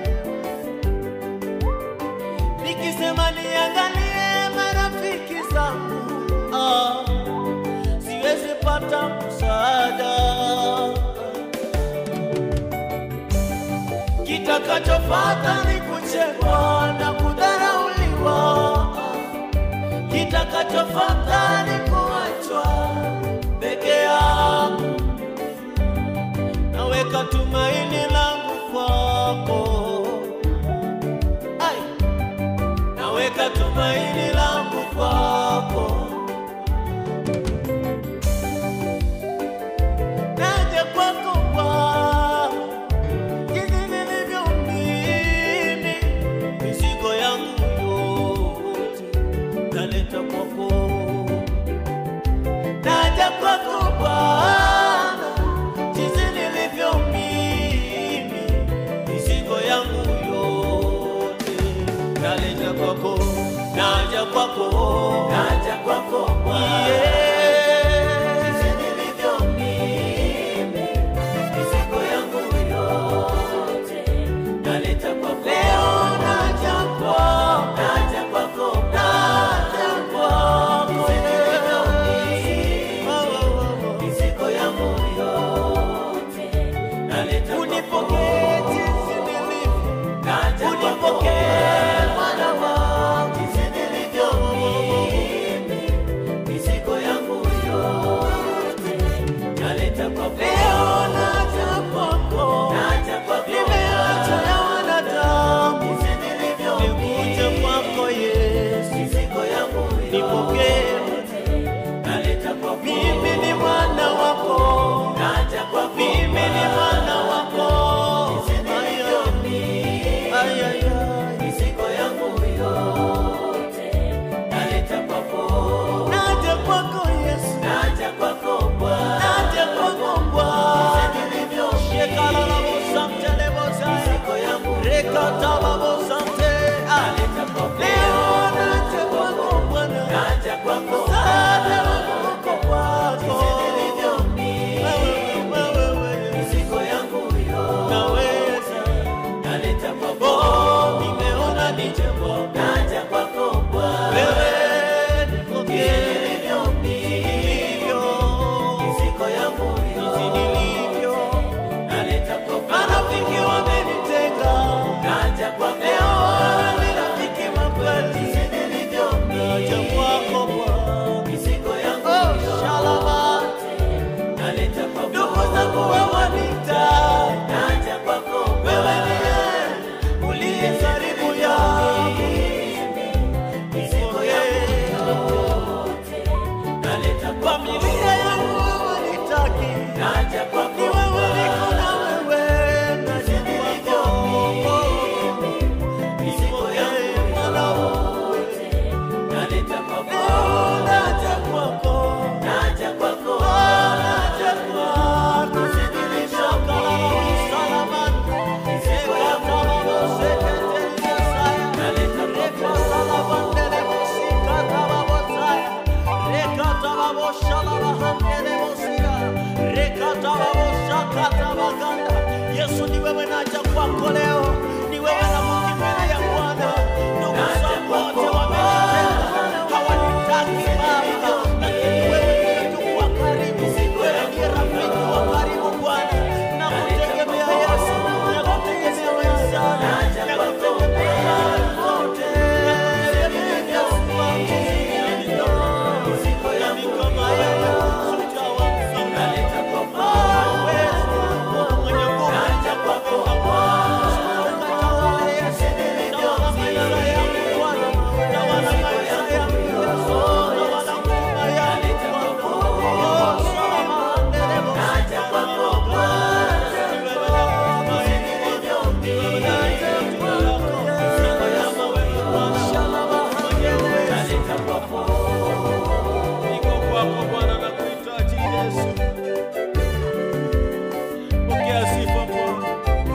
nikisema niangalie marafiki zangu, ah, siwezi pata msaada. Kitakachofuata ni kuchekwa na kudharauliwa, kitakachofuata ni kuachwa peke yangu. Naweka tumaini langu kwako, ai, naweka tumaini langu kwako. Naja kwako Bwana, jinsi nilivyo mimi, mizigo yangu yote naleta kwako. Naja kwako Bwana, jinsi nilivyo mimi, mizigo yangu kwako naja kwako Bwana, Yeah. jinsi nilivyo mimi, mizigo yangu yote naleta kwako. Leo naja kwako, naja kwako naja kwako mimi, Oh, oh, oh. mizigo yangu yote naleta kwako. Unipokee jinsi nilivyo, Naja kwako unipokee mwana wangu jinsi nilivyo mimi, mizigo yangu yote naleta kwako. Leo naja kwako, Naja kwako nimeacha ya wanadamu, jinsi nilivyo nikuje mimi, kwako Yesu, mizigo yangu nipokee. yote naleta kwako. Mimi ni mwana wako, Naja kwako mimi ni mwana wako. jinsi nilivyo mimi, Ay, ay, ay. mizigo yangu yote naleta kwako. Naja kwako Yesu, Naja kwako Bwana, naja kwako Bwana. nilivyo Shekala la bosante le bosaya, mizigo yangu rekata la bosante. Ah, naleta kwako. leo naja kwako Bwana, Naja kwako msaada wangu uko kwako. nilivyo mimi, Wewe, wewe, wewe, mizigo yangu yote naweza. naleta kwako. Oh, nimeona nije kwako. Naja kwako Bwana, Wewe, nipokee nilivyo mimi, nilivyo, mizigo yangu jinsi yote nilivyo. naleta kwako. Marafiki wamenitenga, Naja kwako leo ni rafiki wa kweli. nilivyo Naja mimi, kwako Bwana. mizigo yangu Oh, yote shalaba. naleta kwako. Ndugu zangu wawanita, Naja kwako wewe ndiye uliye karibu yangu. mizigo yangu yote naleta kwako. Familia yangu hawanitaki, Naja ni kwako wewe niko na wewe. Naja kwako, mizigo yangu nipokee mwana yote naleta kwako. Leo naja kwako, Naja kwako naja kwako. Shakala la usalamani, ekatala la seketelia naleta kwako. Yesu ni wewe naja kwako leo, ni wewe na kukimbilia Bwana. Ndugu zangu wote wamenitenga, hawanitaki Baba, lakini wewe ndiye ndugu wa karibu, wewe ndiye rafiki wa karibu Bwana. Nakutegemea Yesu, nakutegemea wewe sana, nakutegemea wote. Yesu wangu, Mizigo yangu kama yeye sitawaza. naleta kwako. Naja kwako naleta kwako. Niko kwako Bwana, nakuhitaji Yesu. Pokea sifa Bwana.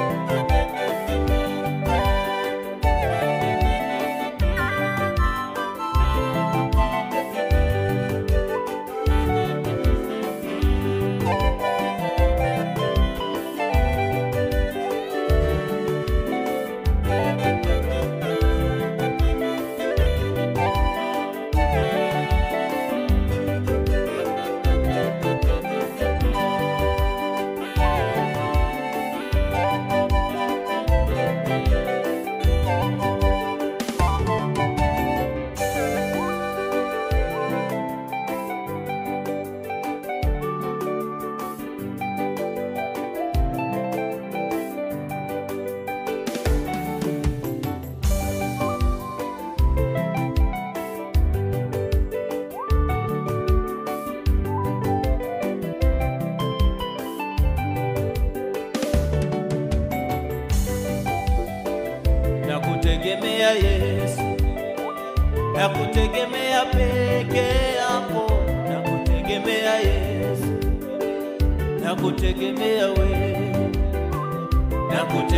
Nakutegemea Yesu, nakutegemea peke yako, nakutegemea Yesu, nakutegemea wewe,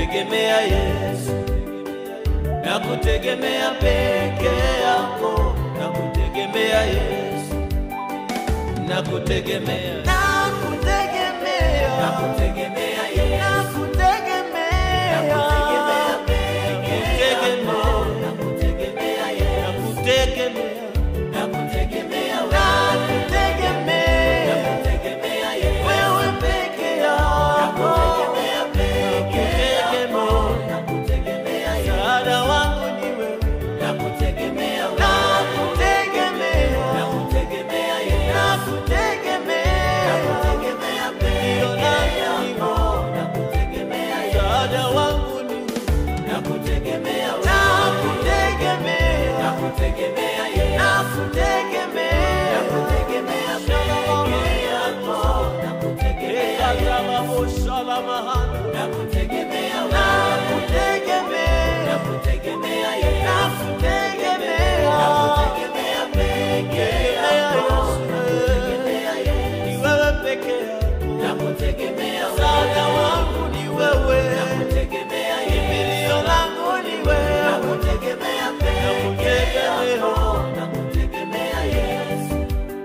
nakutegemea Yesu, nakutegemea peke yako, nakutegemea nakutegemea Nakutegemea Yesu. nakutegemea Nakutegemea peke yako. Nakutegemea Yesu. nakutegemea Nakutegemea wewe. nakutegemea Nakutegemea Yesu. wewe peke yako Nakutegemea peke yako. Nakutegemea Yesu. msaada wangu ni wewe Nakutegemea wewe. nakutegemea Nakutegemea Yesu. nakutegemea Nakutegemea peke yako. Nakutegemea Yesu. msaada wangu ni wewe Nakutegemea wewe. nakutegemea Nakutegemea Yesu. nakutegemea Nakutegemea peke yako. Nakutegemea Yesu. ekazababosalamahana Nakutegemea wewe. nakutegemea Nakutegemea Yesu. nakutegemea Nakutegemea peke yako. Nakutegemea Yesu. ni wewe peke yako Nakutegemea msaada wewe. wangu ni wewe Nakutegemea Yesu. kimbilio langu ni wewe Nakutegemea peke yako. Nakutegemea Yesu.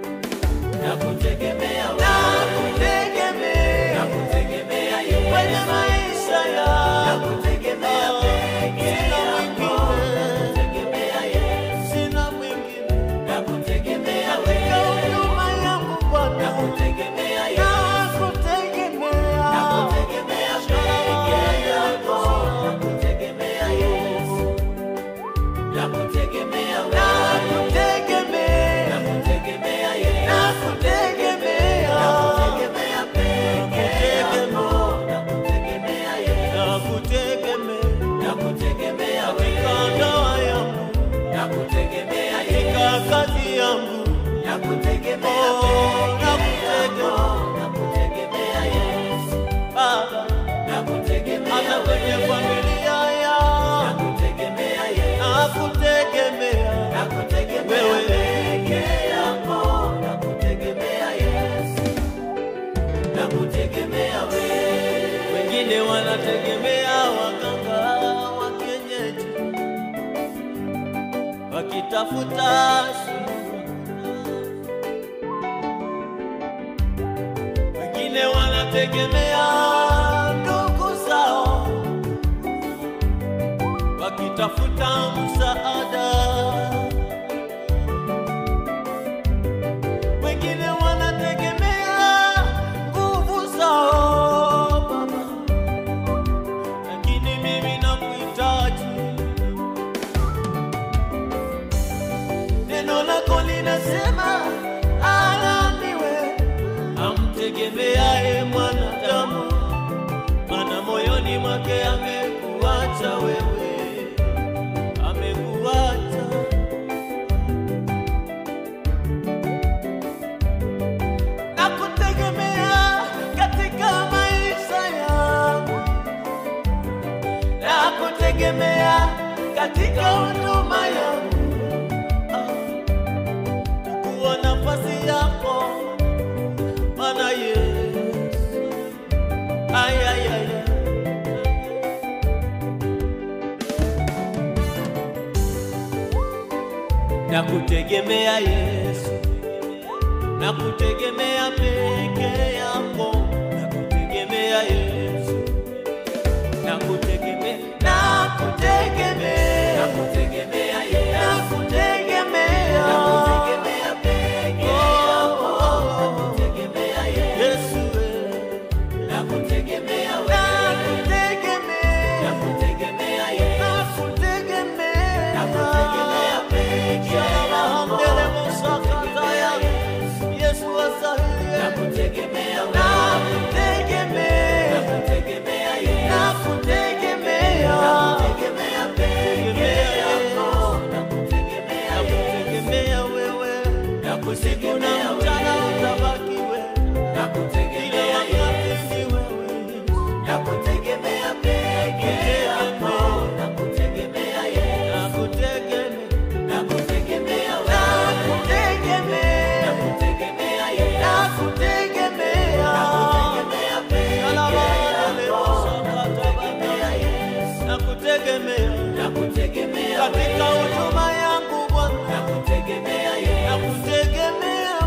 Nakutegemea wewe. nakutegemea Nakutegemea Yesu. kwenye maisha yangu Nakutegemea peke yako. Nakutegemea Yesu. sina mwingine Nakutegemea katika wewe. huduma yangu Bwana Nakutegemea Yesu. nakutegemea Nakutegemea peke yako. Nakutegemea Yesu. Nakutegemea wewe. nakutegemea Nakutegemea Yesu. nakutegemea Nakutegemea peke yako. Nakutegemea Yesu. nakutegemea Nakutegemea katika wewe. ndoa yangu Nakutegemea katika Yesu. kazi yangu Nakutegemea Oh, peke yako. nakutegemea. Nakutegemea Yesu. Baba Nakutegemea hata kwenye wewe. familia yangu Nakutegemea Yesu. nakutegemea Nakutegemea Wewe. peke yako. Nakutegemea Yesu. Nakutegemea wewe. wengine wanategemea waganga wa kienyeji wakitafuta suluhu. wengine wanategemea ndugu zao wakitafuta msaada wengine wanategemea nguvu zao Baba, lakini mimi nakuhitaji. Neno lako linasema alaniwe amtegemeaye mwanadamu, maana moyoni mwake amekuacha wewe, amekuacha na kutegemea katika maisha yangu, na kutegemea katika huduma yangu, Ah, kuwa nafasi yako Bwana Yesu. Ay, ay, ay, ay. na kutegemea Yesu na kutegemea peke yako, na kutegemea Yesu, na kutegemea, na kutegemea, Nakutegemea Yesu. nakutegemea Nakutegemea peke yako. Nakutegemea Yesu. Yesu wewe, Nakutegemea wewe. nakutegemea Nakutegemea Yesu. nakutegemea Nakutegemea peke yako. Mbele mosakataya, Yesu asaidie. Nakutegemea wewe. nakutegemea Nakutegemea Yesu. nakutegemea Nakutegemea peke yako. Nakutegemea Yesu. Nakutegemea wewe, usiku na Nakutegemea mchana wewe. utabaki wewe, kila Nakutegemea wakati Yesu. ni wewe. Nakutegemea peke yako. Nakutegemea Yesu. Nakutegemea, Nakutegemea wewe. nakutegemea Nakutegemea Yesu. nakutegemea Nakutegemea peke Alabadale yako. mosakatabana. Nakutegemea Yesu. Nakutegemea Nakutegemea katika wewe. huduma yangu Bwana, Nakutegemea Yesu. nakutegemea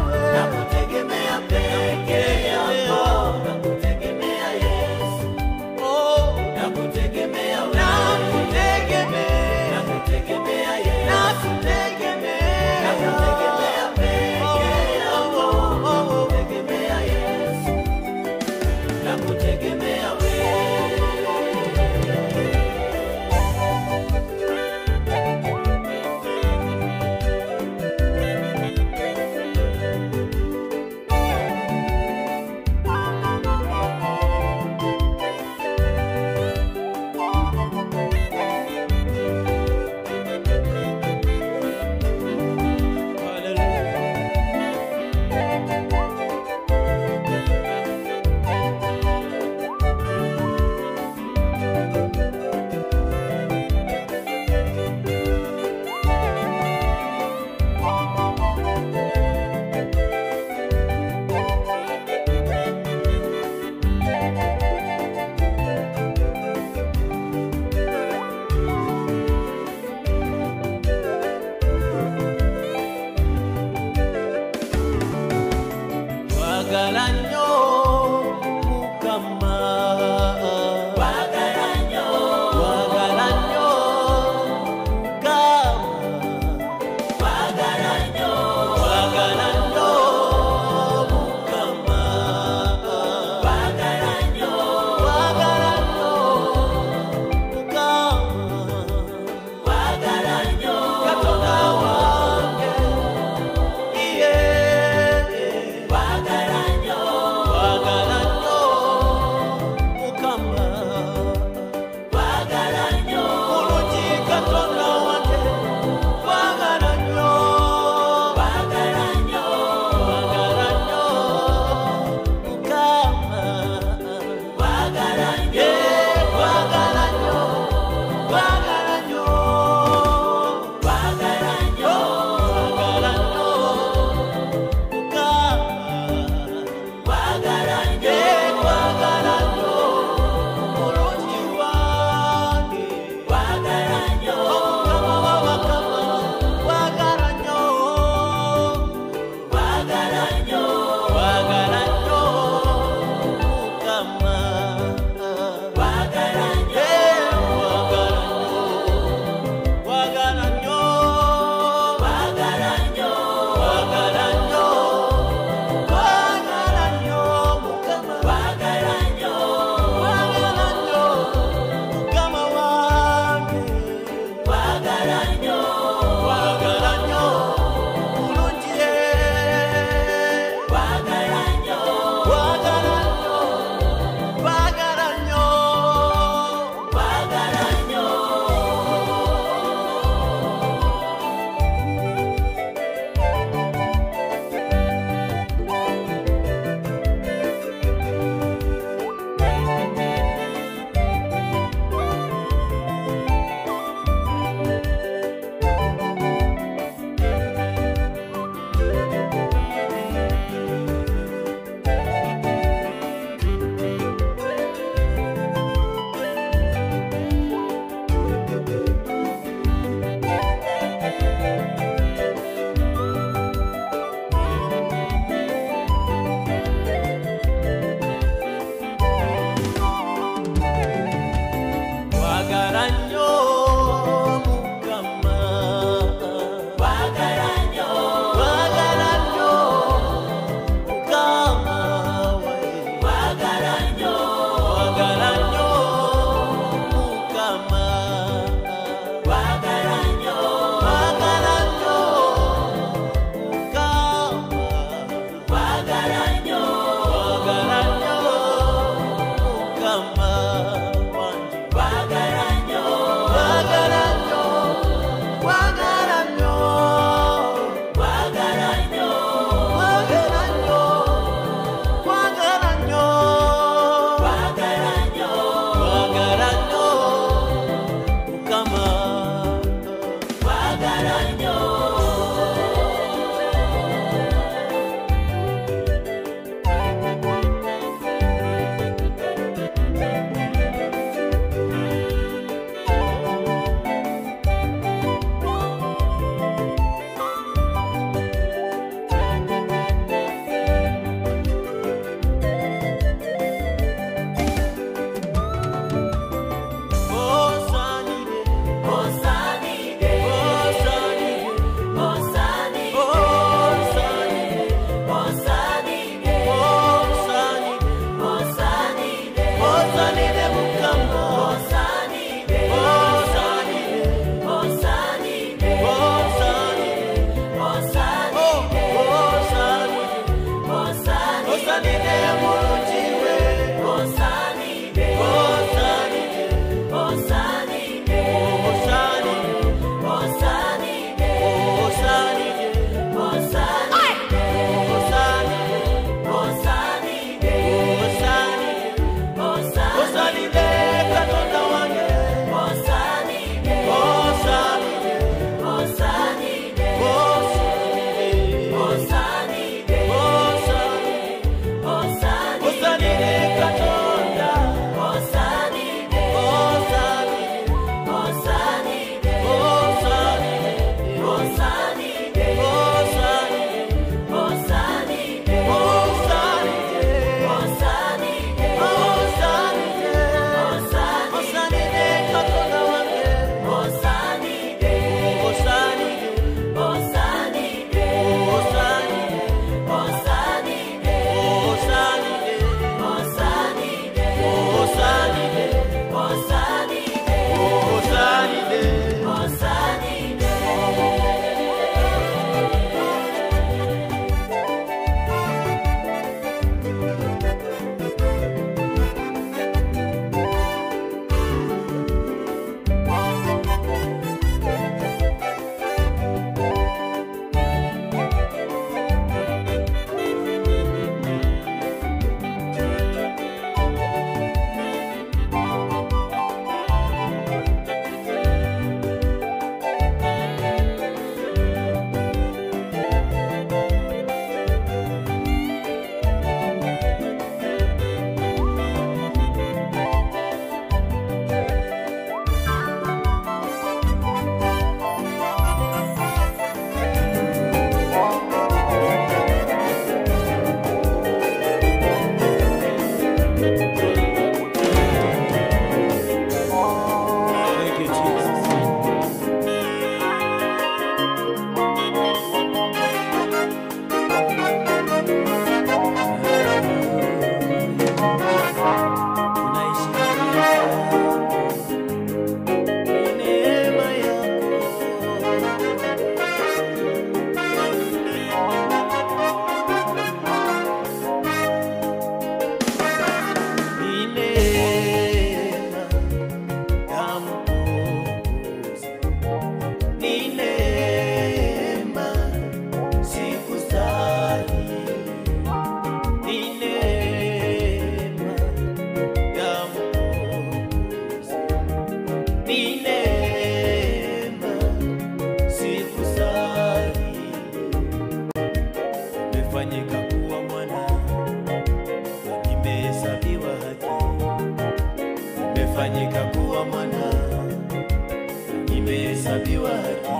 nimefanyika kuwa mwana, nimehesabiwa haki. Nimefanyika kuwa mwana, nimehesabiwa haki.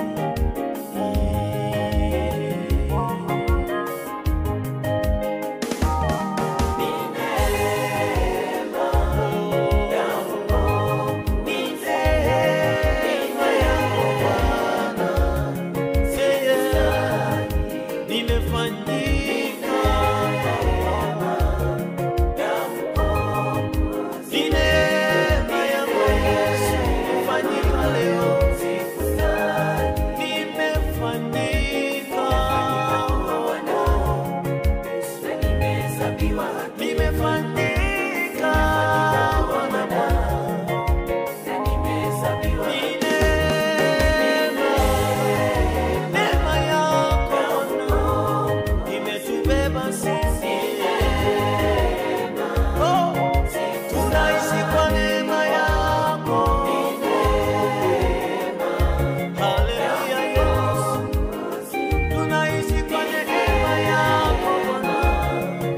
Nimefanyika ni neema, neema yako imetubeba sisi. Oh, tunaishi kwa neema yako. Haleluya, Yesu. Tunaishi kwa neema yako Bwana.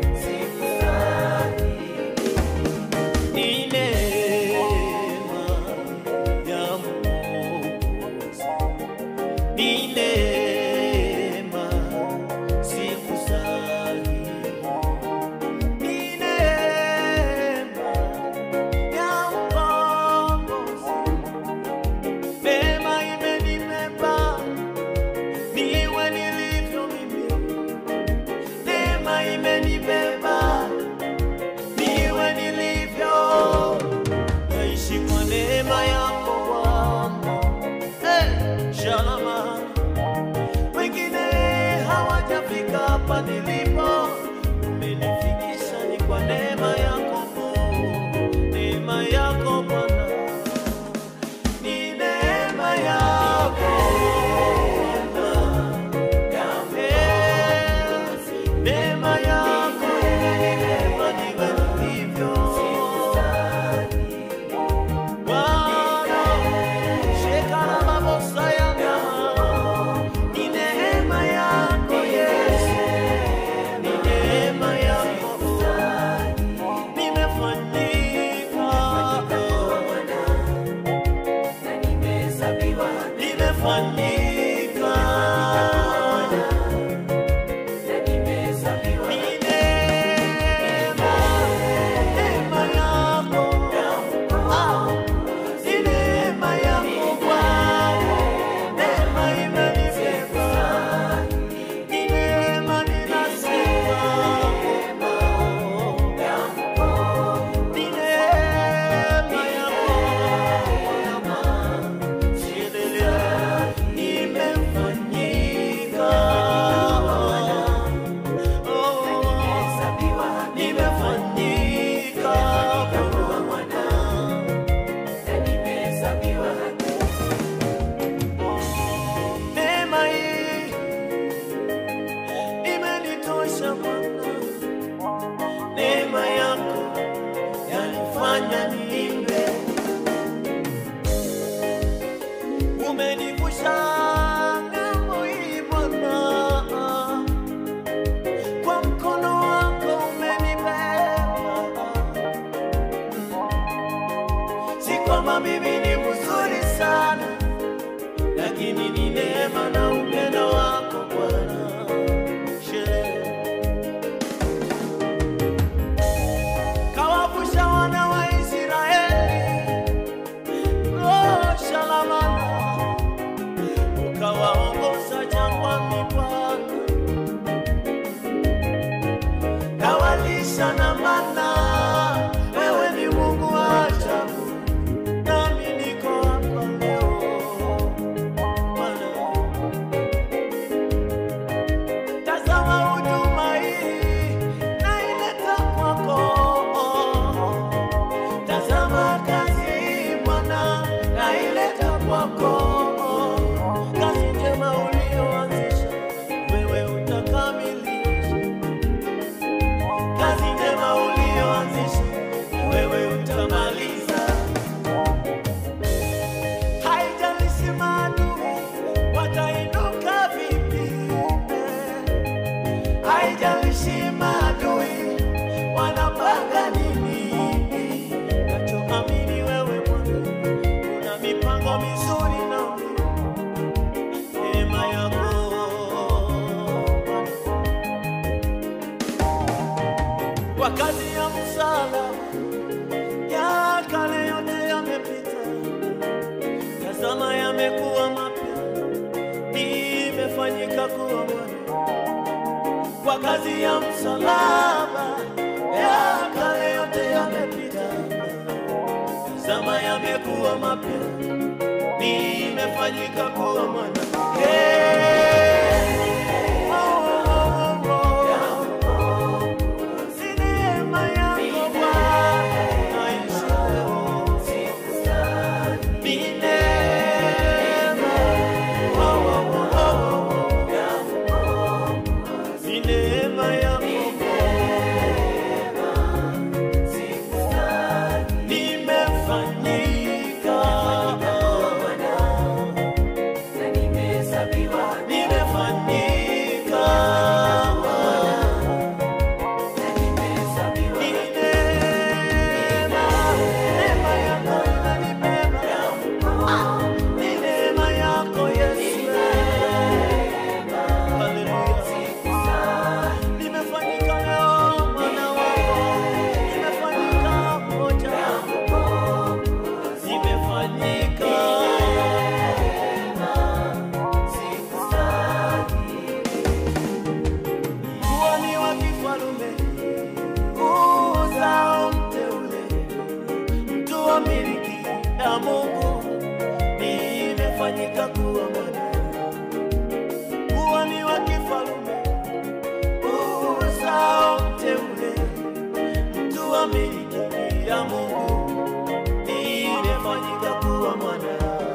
Ni neema ya Mwokozi. Ni neema sikustahili. Ni neema ya Mkombozi. Neema imenibeba niwe nilivyo mimi. Neema imenibeba niwe nilivyo. Naishi kwa neema yako Bwana. Eh, shalama. Wengine hawajafika hapa nilipo, umenifikisha ni kwa neema yako Mungu. Neema yako Bwana, ni neema yako Bwana. Eh, neema yako imenibeba niwe nilivyo. Bwana, shekara mabosa yangu. Ni neema yako Yesu kwa kazi ya msalaba ya kale yote yamepita, tazama yamekuwa mapya, imefanyika kuwa mwana. Kwa kazi ya msalaba ya kale yote yamepita, tazama yamekuwa mapya, imefanyika kuwa mwana. Hey! Oh, oh, oh, oh. Si neema yako Bwana ishi leo. Ni neema. Oh, oh, oh, oh. Ni neema yako nimefanyika nimefanyika Ni neema, neema yako inanibeba. Ni neema yako Yesu. Haleluya. Nimefanyika leo mwana wako. Nimefanyika mmoja wako. Nimefanyika. Kuhani wa kifalume, uzao mteule, mtu wa miliki ya Mungu, nimefanyika kuwa mwana. Kuhani wa kifalume, uzao mteule, mtu wa miliki ya Mungu, nimefanyika kuwa mwana.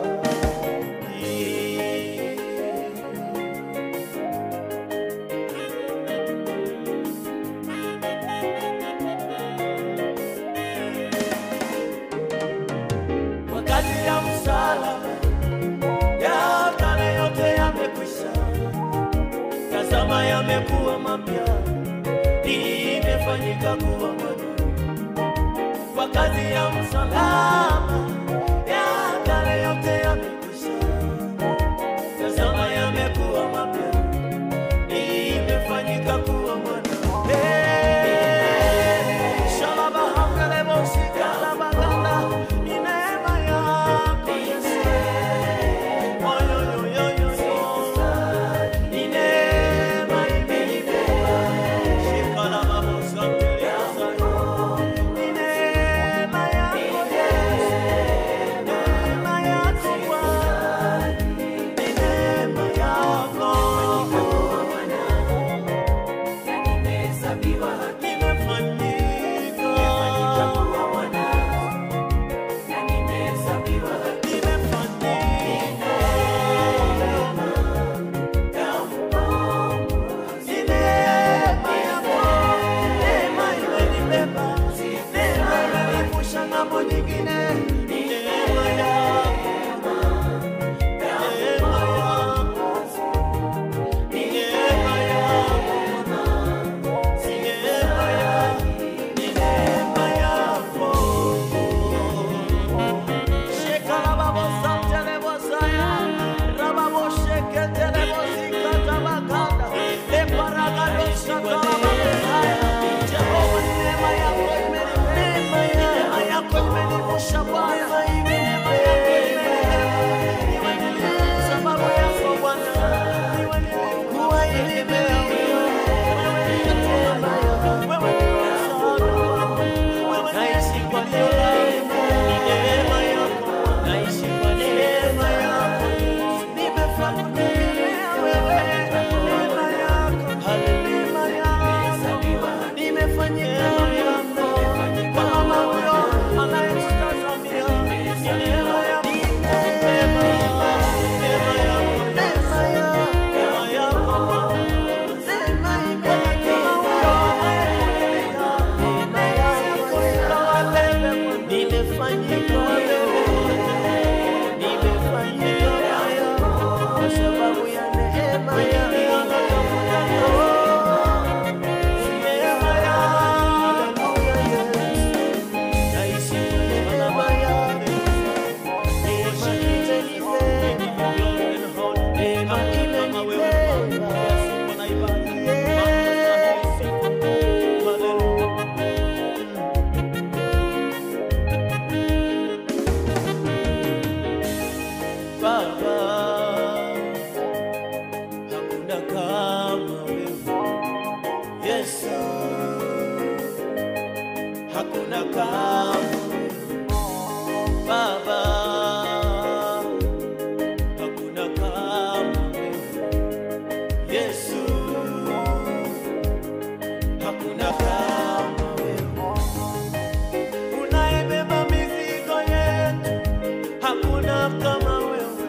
wakati ya msalaba ya kale yote yamekwisha, tazama yamekuwa mapya, imefanyika kuwa mapya. Kwa kazi ya msalaba ya kale yote yamekwisha, tazama yamekuwa mapya, imefanyika kuwa mapya. Hey, shalabahangelebosikalabalala, ni neema yako Yesu. Oyoyoyoyo, ni neema imenibeba. Shikalababosangeleza. Ni neema yako Yesu. kama Baba, hakuna kama wewe Yesu, hakuna kama wewe unaibeba mizigo yetu, hakuna kama wewe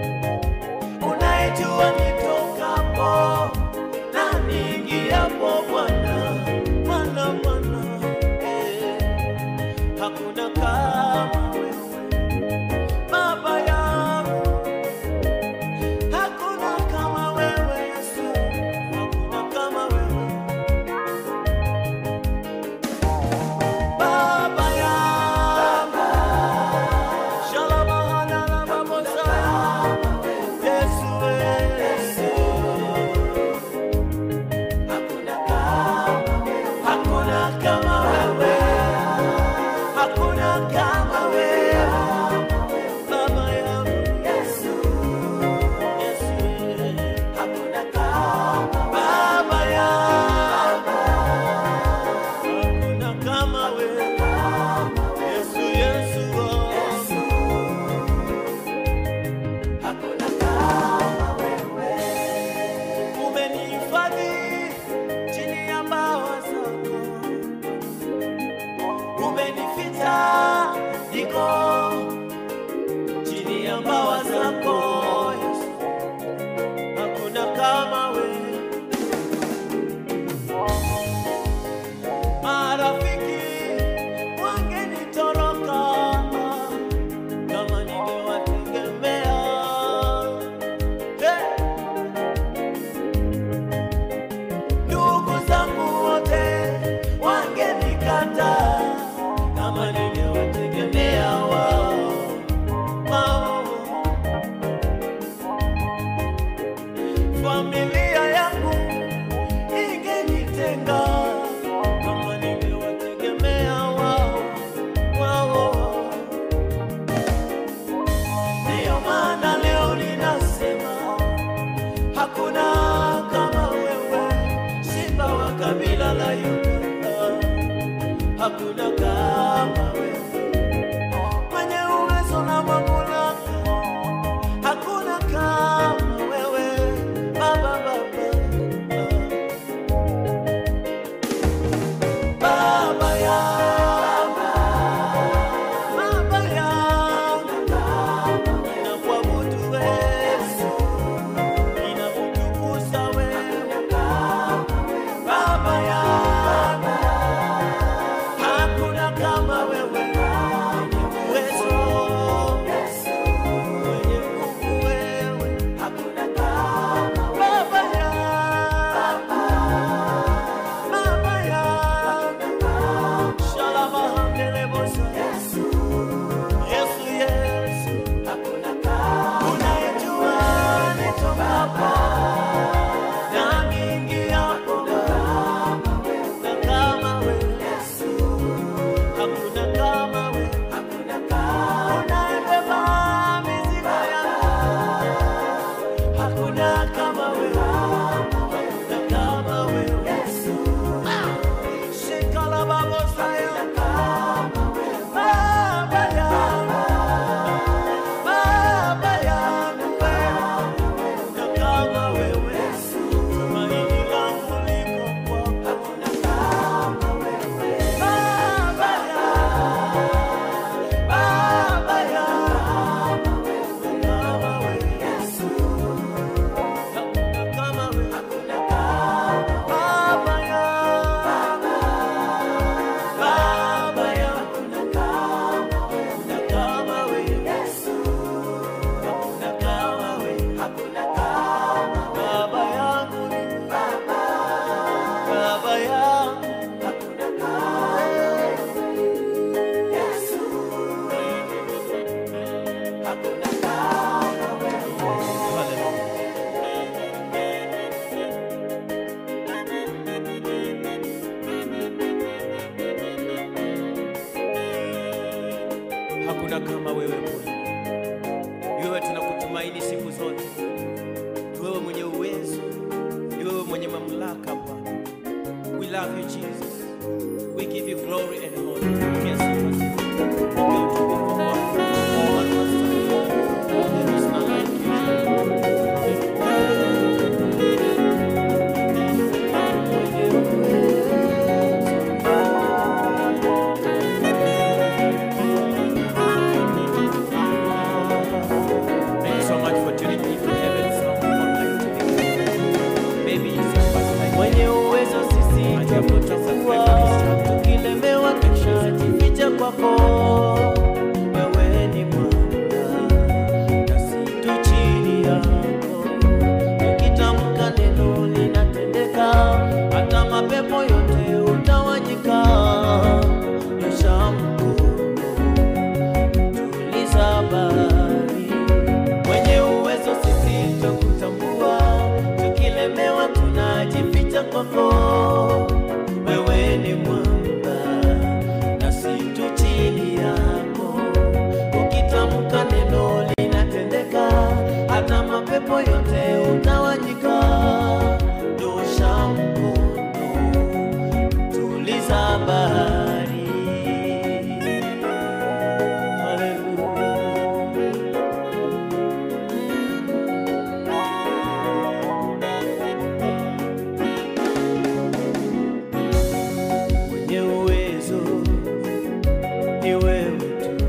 unaijua nitokapo na niingiapo Bwana, Bwana, Bwana, eh, hakuna kama wewe Baba yangu, hakuna kama wewe Yesu, hakuna kama wewe Baba yangu, Shalom, Babosa, Yesu, Yesu, hakuna kama wewe, hakuna kama wewe, Baba yangu, Yesu, Yesu, Baba yangu, hakuna kama wewe, Yesu, Yesu, oh. umenihifadhi chini ya mbawa zako, umenificha niko chini ya mbawa zako Yesu, hakuna kama wewe. Marafiki wangenitoroka kama ningewategemea hey! ndugu zangu wote wangenikata kama ningewategemea wao wao. Familia yangu ingenitenga kama ningewategemea wao wao. Ndiyo maana leo ninasema hakuna kama wewe, simba wa kabila la Yuda, hakuna kama wewe, mwenye uwezo na mamlaka, hakuna kama wewe, Baba, Baba, Baba yangu, Baba yangu, nakuabudu wewe ninakutukuza wewe Baba yangu, hakuna kama wewe mwenye uwezo, mwenye nguvu wewe, Baba yangu, Baba yangu, shalama handelebosa, Yesu, Yesu, unayejua nitokapo na niingiapo na kama wewe hakuna kama wewe unayebeba mizigo yangu hakuna kama wewe hakuna kama wewe shikala babosaya baba yangu baba yangu wewe na kama wewe tumaini langu liko kwako Baba yangu, Baba yangu, kama wewe hakuna kama wewe Baba yangu, Baba yangu, hakuna kama wewe hakuna kama wewe Baba yangu ni Baba yangu Hallelujah. Hakuna kama wewe Mungu. Ni wewe tunakutumaini siku zote. Ni wewe mwenye uwezo. Ni wewe mwenye mamlaka Bwana. We love you Jesus. We give you glory and honor. Yes, Lord. Ongea utukufu wako. Bwana wastahili. There is none like you. Thank you so much for tuning in to Heaven's Song Online TV. Maybe it's your first time. mwenye uwezo sisi twakutambua, tukilemewa tunajificha kwako. Wewe ni mwanga nasi tu chini yako, ukitamka neno linatendeka, hata mapepo yote utawanyika. Nyosha mkono tuliza bahari, mwenye uwezo sisi twakutambua, tukilemewa tunajificha kwako. Wewe ni mwamba nasi tu chini yako, ukitamka neno linatendeka, hata mapepo yote utawanyika. Nyosha mkono tuliza bahari. Hallelujah. mwenye uwezo ni wewe tu,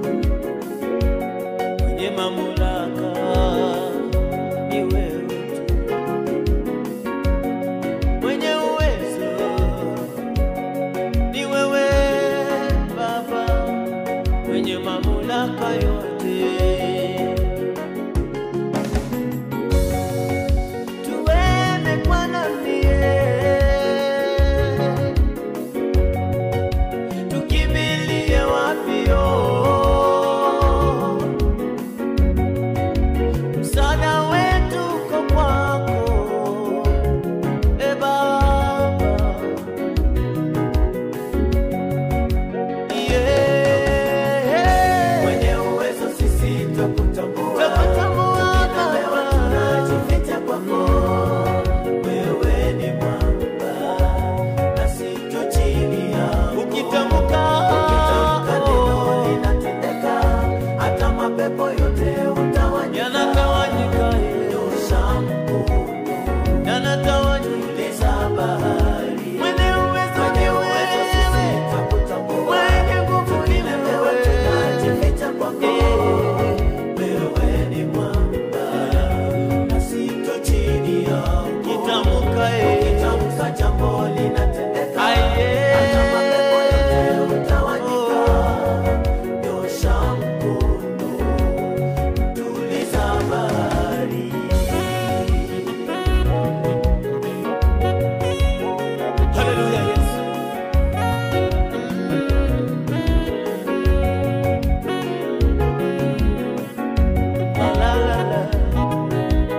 mwenye mamlaka ni wewe tu, mwenye uwezo ni wewe Baba, mwenye mamlaka yote. Tuende kwa nani? tukimbilie wapio msaada wetu uko kwako e baba yeah. Mwenye uwezo sisi twakutambua, Twakutambua Tukilemewa Baba. tunajificha kwako. Wewe ni mwamba, nasi tu chini yako. ukitamka Ukitamka neno linatendeka, hata mapepo yote utawanyika. yanatawanyika Nyosha mkono, yanatawanyika tuliza bahari. mwenye uwezo Mwenye ni uwezo sisi wewe twakutambua, mwenye nguvu ni tukilemewa wewe tunajificha kwako. Wewe ni mwamba, nasi tu chini yako. kitamka eh. Ukitamka jambo linatendeka, Aye. hata mapepo yote utawanyika. Nyosha mkono, tuliza bahari. Hallelujah, yes. La, la, la, la.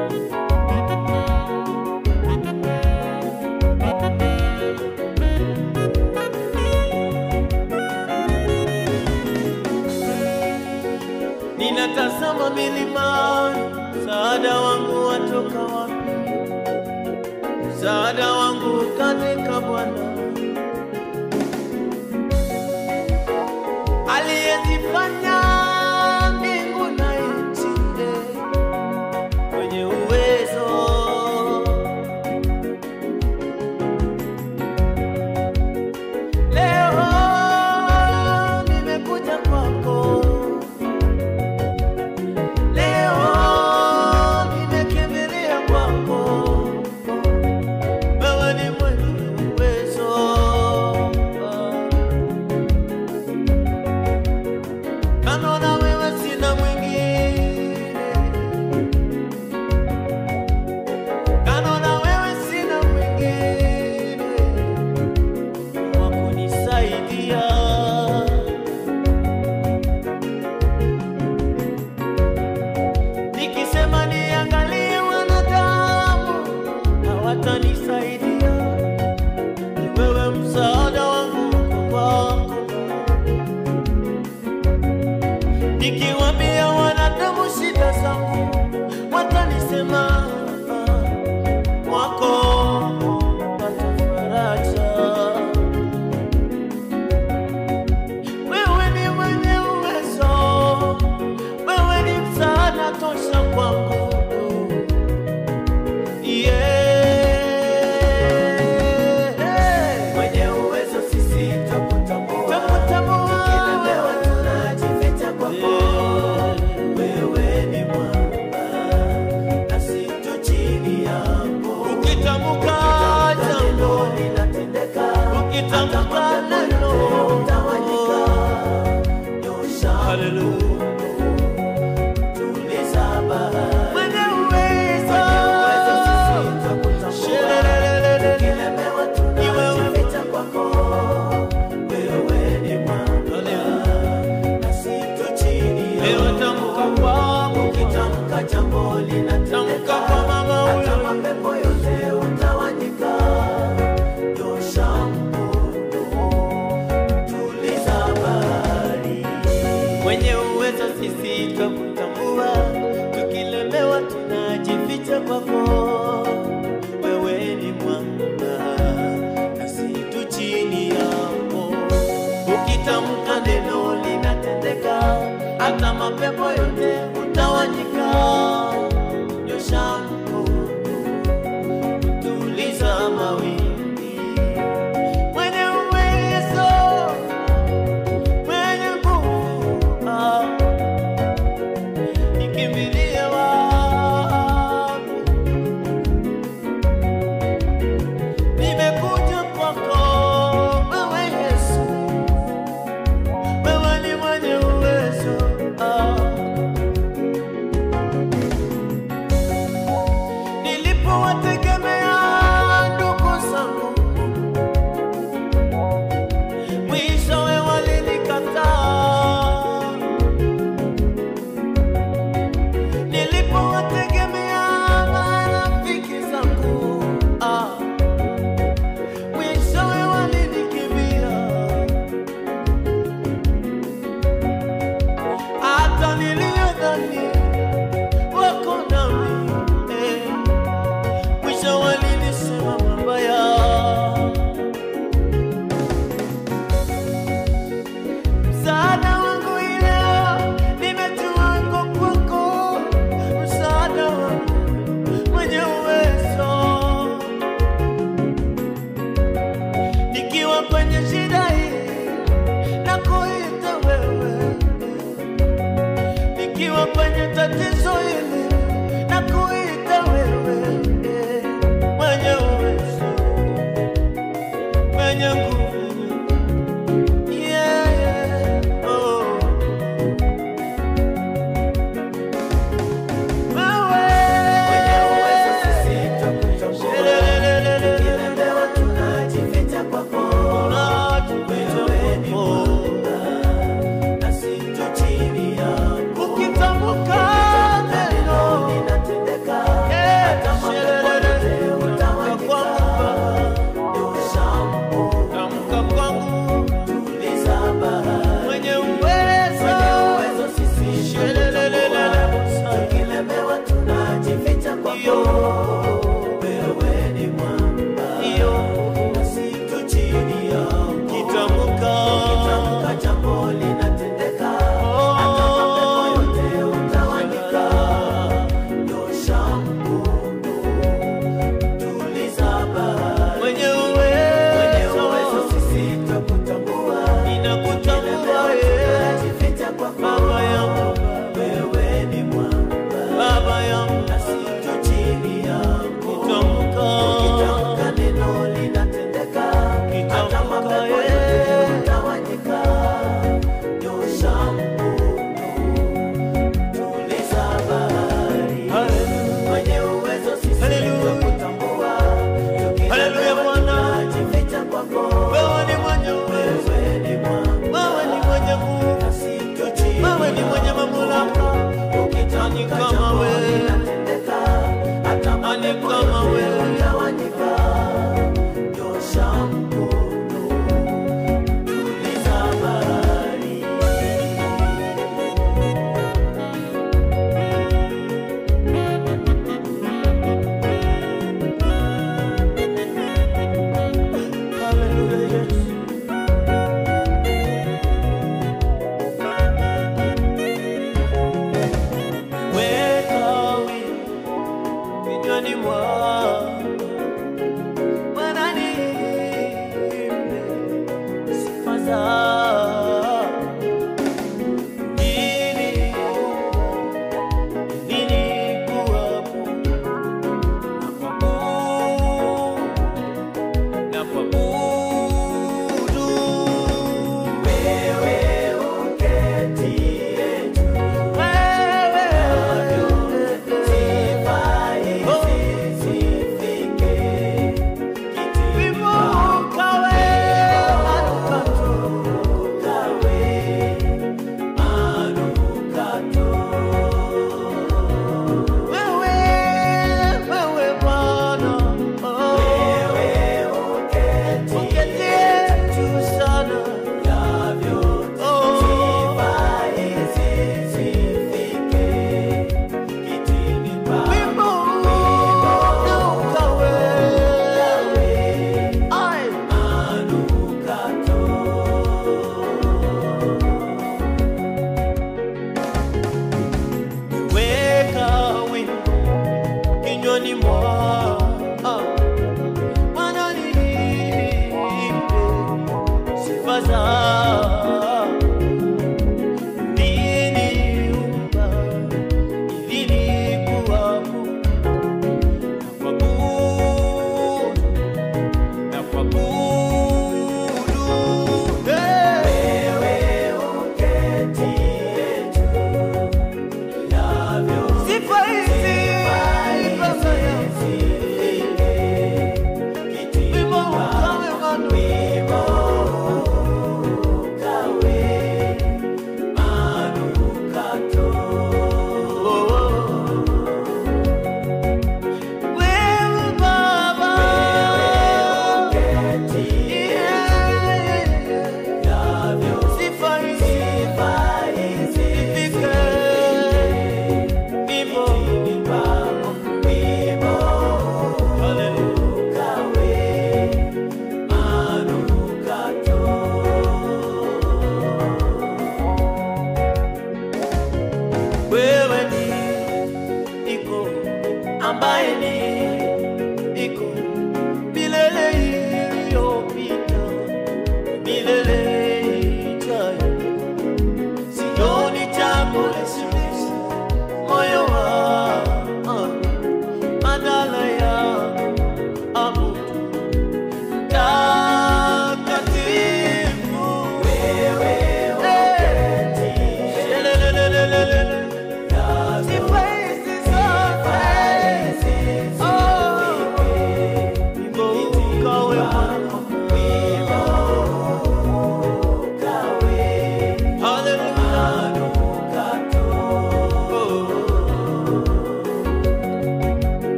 Ninatazama milimani, msaada wangu watoka wapi? Msaada wangu katika Bwana aliyezifanya mbingu na nchi, eh, mwenye uwezo Leo nimekuja kwako, leo nimekimbilia kwako, wewe ni mwenye uwezo. Kando na wewe sina mwingine, kando na wewe sina mwingine wa kunisaidia. Nikisema niangalie wanadamu hawatanisaidia, ni wewe msaada wangu uko kwako. Nikiwaambia wanadamu shida zangu, watanisema wako pata faraja ukitamka jambo linatendeka ukitamka neno utawanyika nyosha haleluya tuliza bahari mwenye uwezo uwezo sisi twakutambua Shelelelele. Ukilemewa tunajificha kwako wewe ni mwamba nasi tu chini Leo yako tamka kwangu ukitamka jambo linatendeka Tamka kwa mama huyo. hata mapepo yote utawanyika nyosha mkono tuliza bahari mwenye uwezo sisi twakutambua, tukilemewa tunajificha kwako. Wewe ni mwamba nasi tu chini yako, ukitamka neno linatendeka, hata mapepo yote utawanyika. Nyosha mkono, tuliza mawimbi, mwenye uwezo mwenye nguvu ah, nikimbilie wapi? Nimekuja kwako wewe Yesu, wewe ni mwenye uwezo ah. Nilipowategemea ndugu zangu mwishowe walinikataa. Nilipowategemea marafiki zangu, ah, mwishowe walinikimbia. Hata niliyodhani wako nami, eh, mwisho walinisema mabaya. Msaada wangu ileo nimetoa kwako, msaada wangu mwenye uwezo. Nikiwa kwenye shida hii na kuita wewe, nikiwa kwenye tatizo hili na kuita wewe, mwenye uwezo, mwenye nguvu Yeah, yeah, oh. Mwenye uwezo sisi Wewe. twakutambua Shelelelelele. ukilemewa tunajificha kwako wewe ni mwamba nasi tu chini yako Ukitamka neno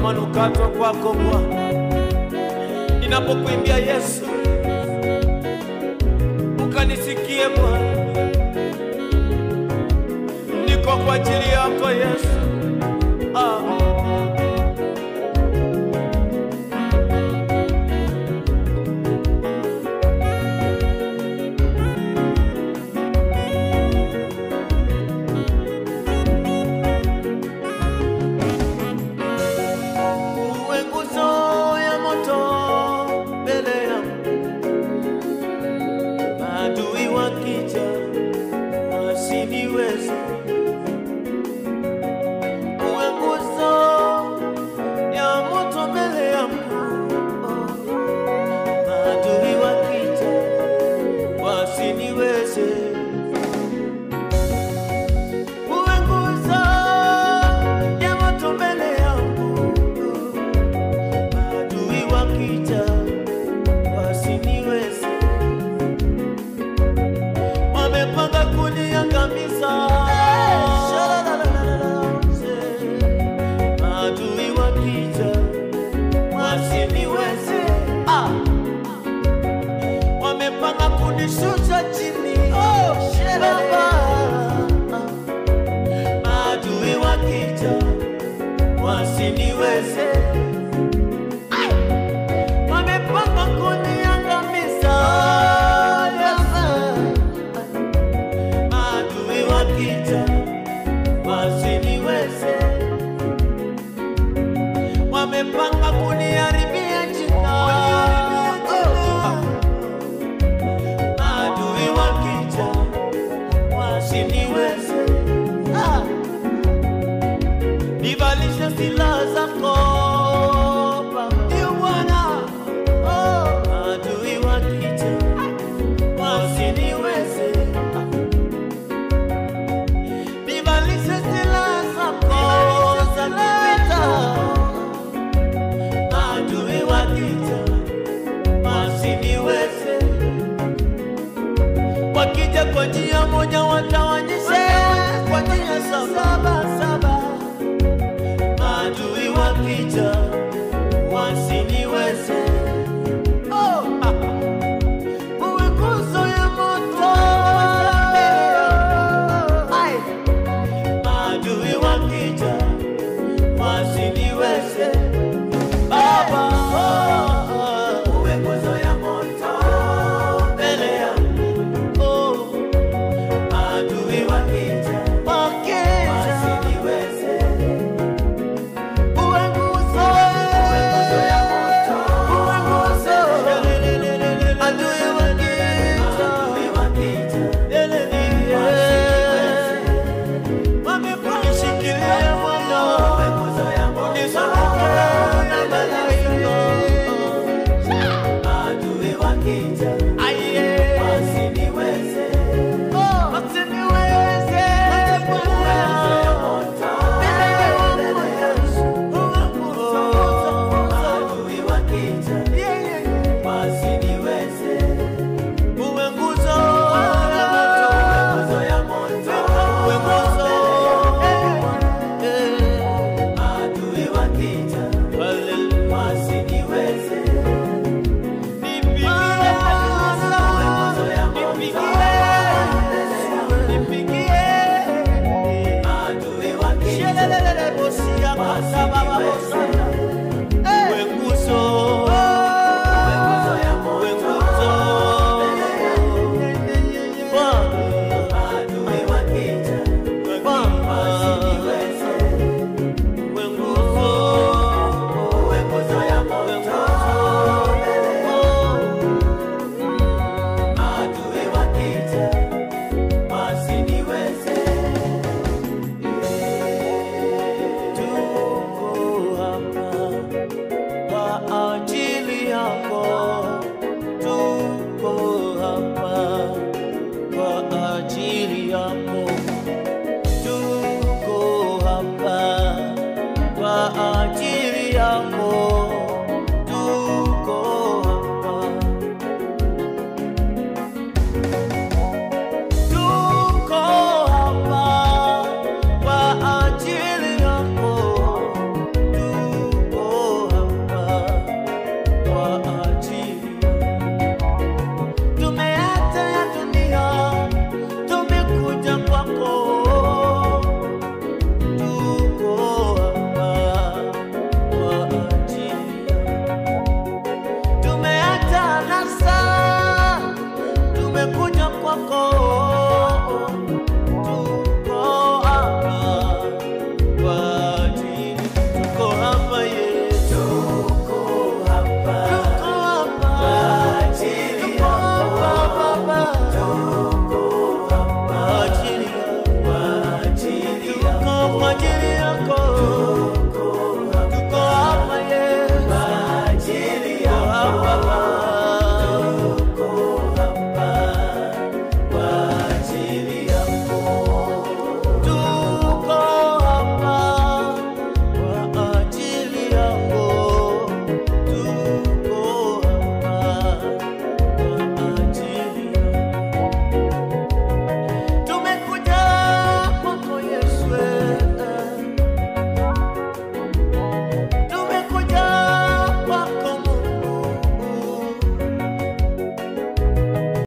manukato kwako Bwana. Ninapokuimbia Yesu, ukanisikie Bwana, niko kwa ajili yako Yesu. Ah. Uwe nguzo ya moto mbele yangu, maadui wakija wasiniweze. Uwe nguzo ya moto mbele yangu, maadui wakija wasiniweze. Uwe nguzo ya moto mbele yangu adui wakija wasiniweze, wamepanga kuniangamiza. Adui wakija wasiniweze, Ah! wamepanga kunishusha chini. Baba, adui wakija wasiniweze wamepanga kuniangamiza. Maadui wakija wasiniweze, wamepanga kuniharibia jina. Maadui wakija wasiniweze, Ah! nivalishe silaha zako Baba. Ndio Bwana, oh, adui wakija wasiniweze, nivalishe silaha zako za kivita. Adui wakija wasiniweze, wakija kwa njia moja watawanyishe kwa njia saba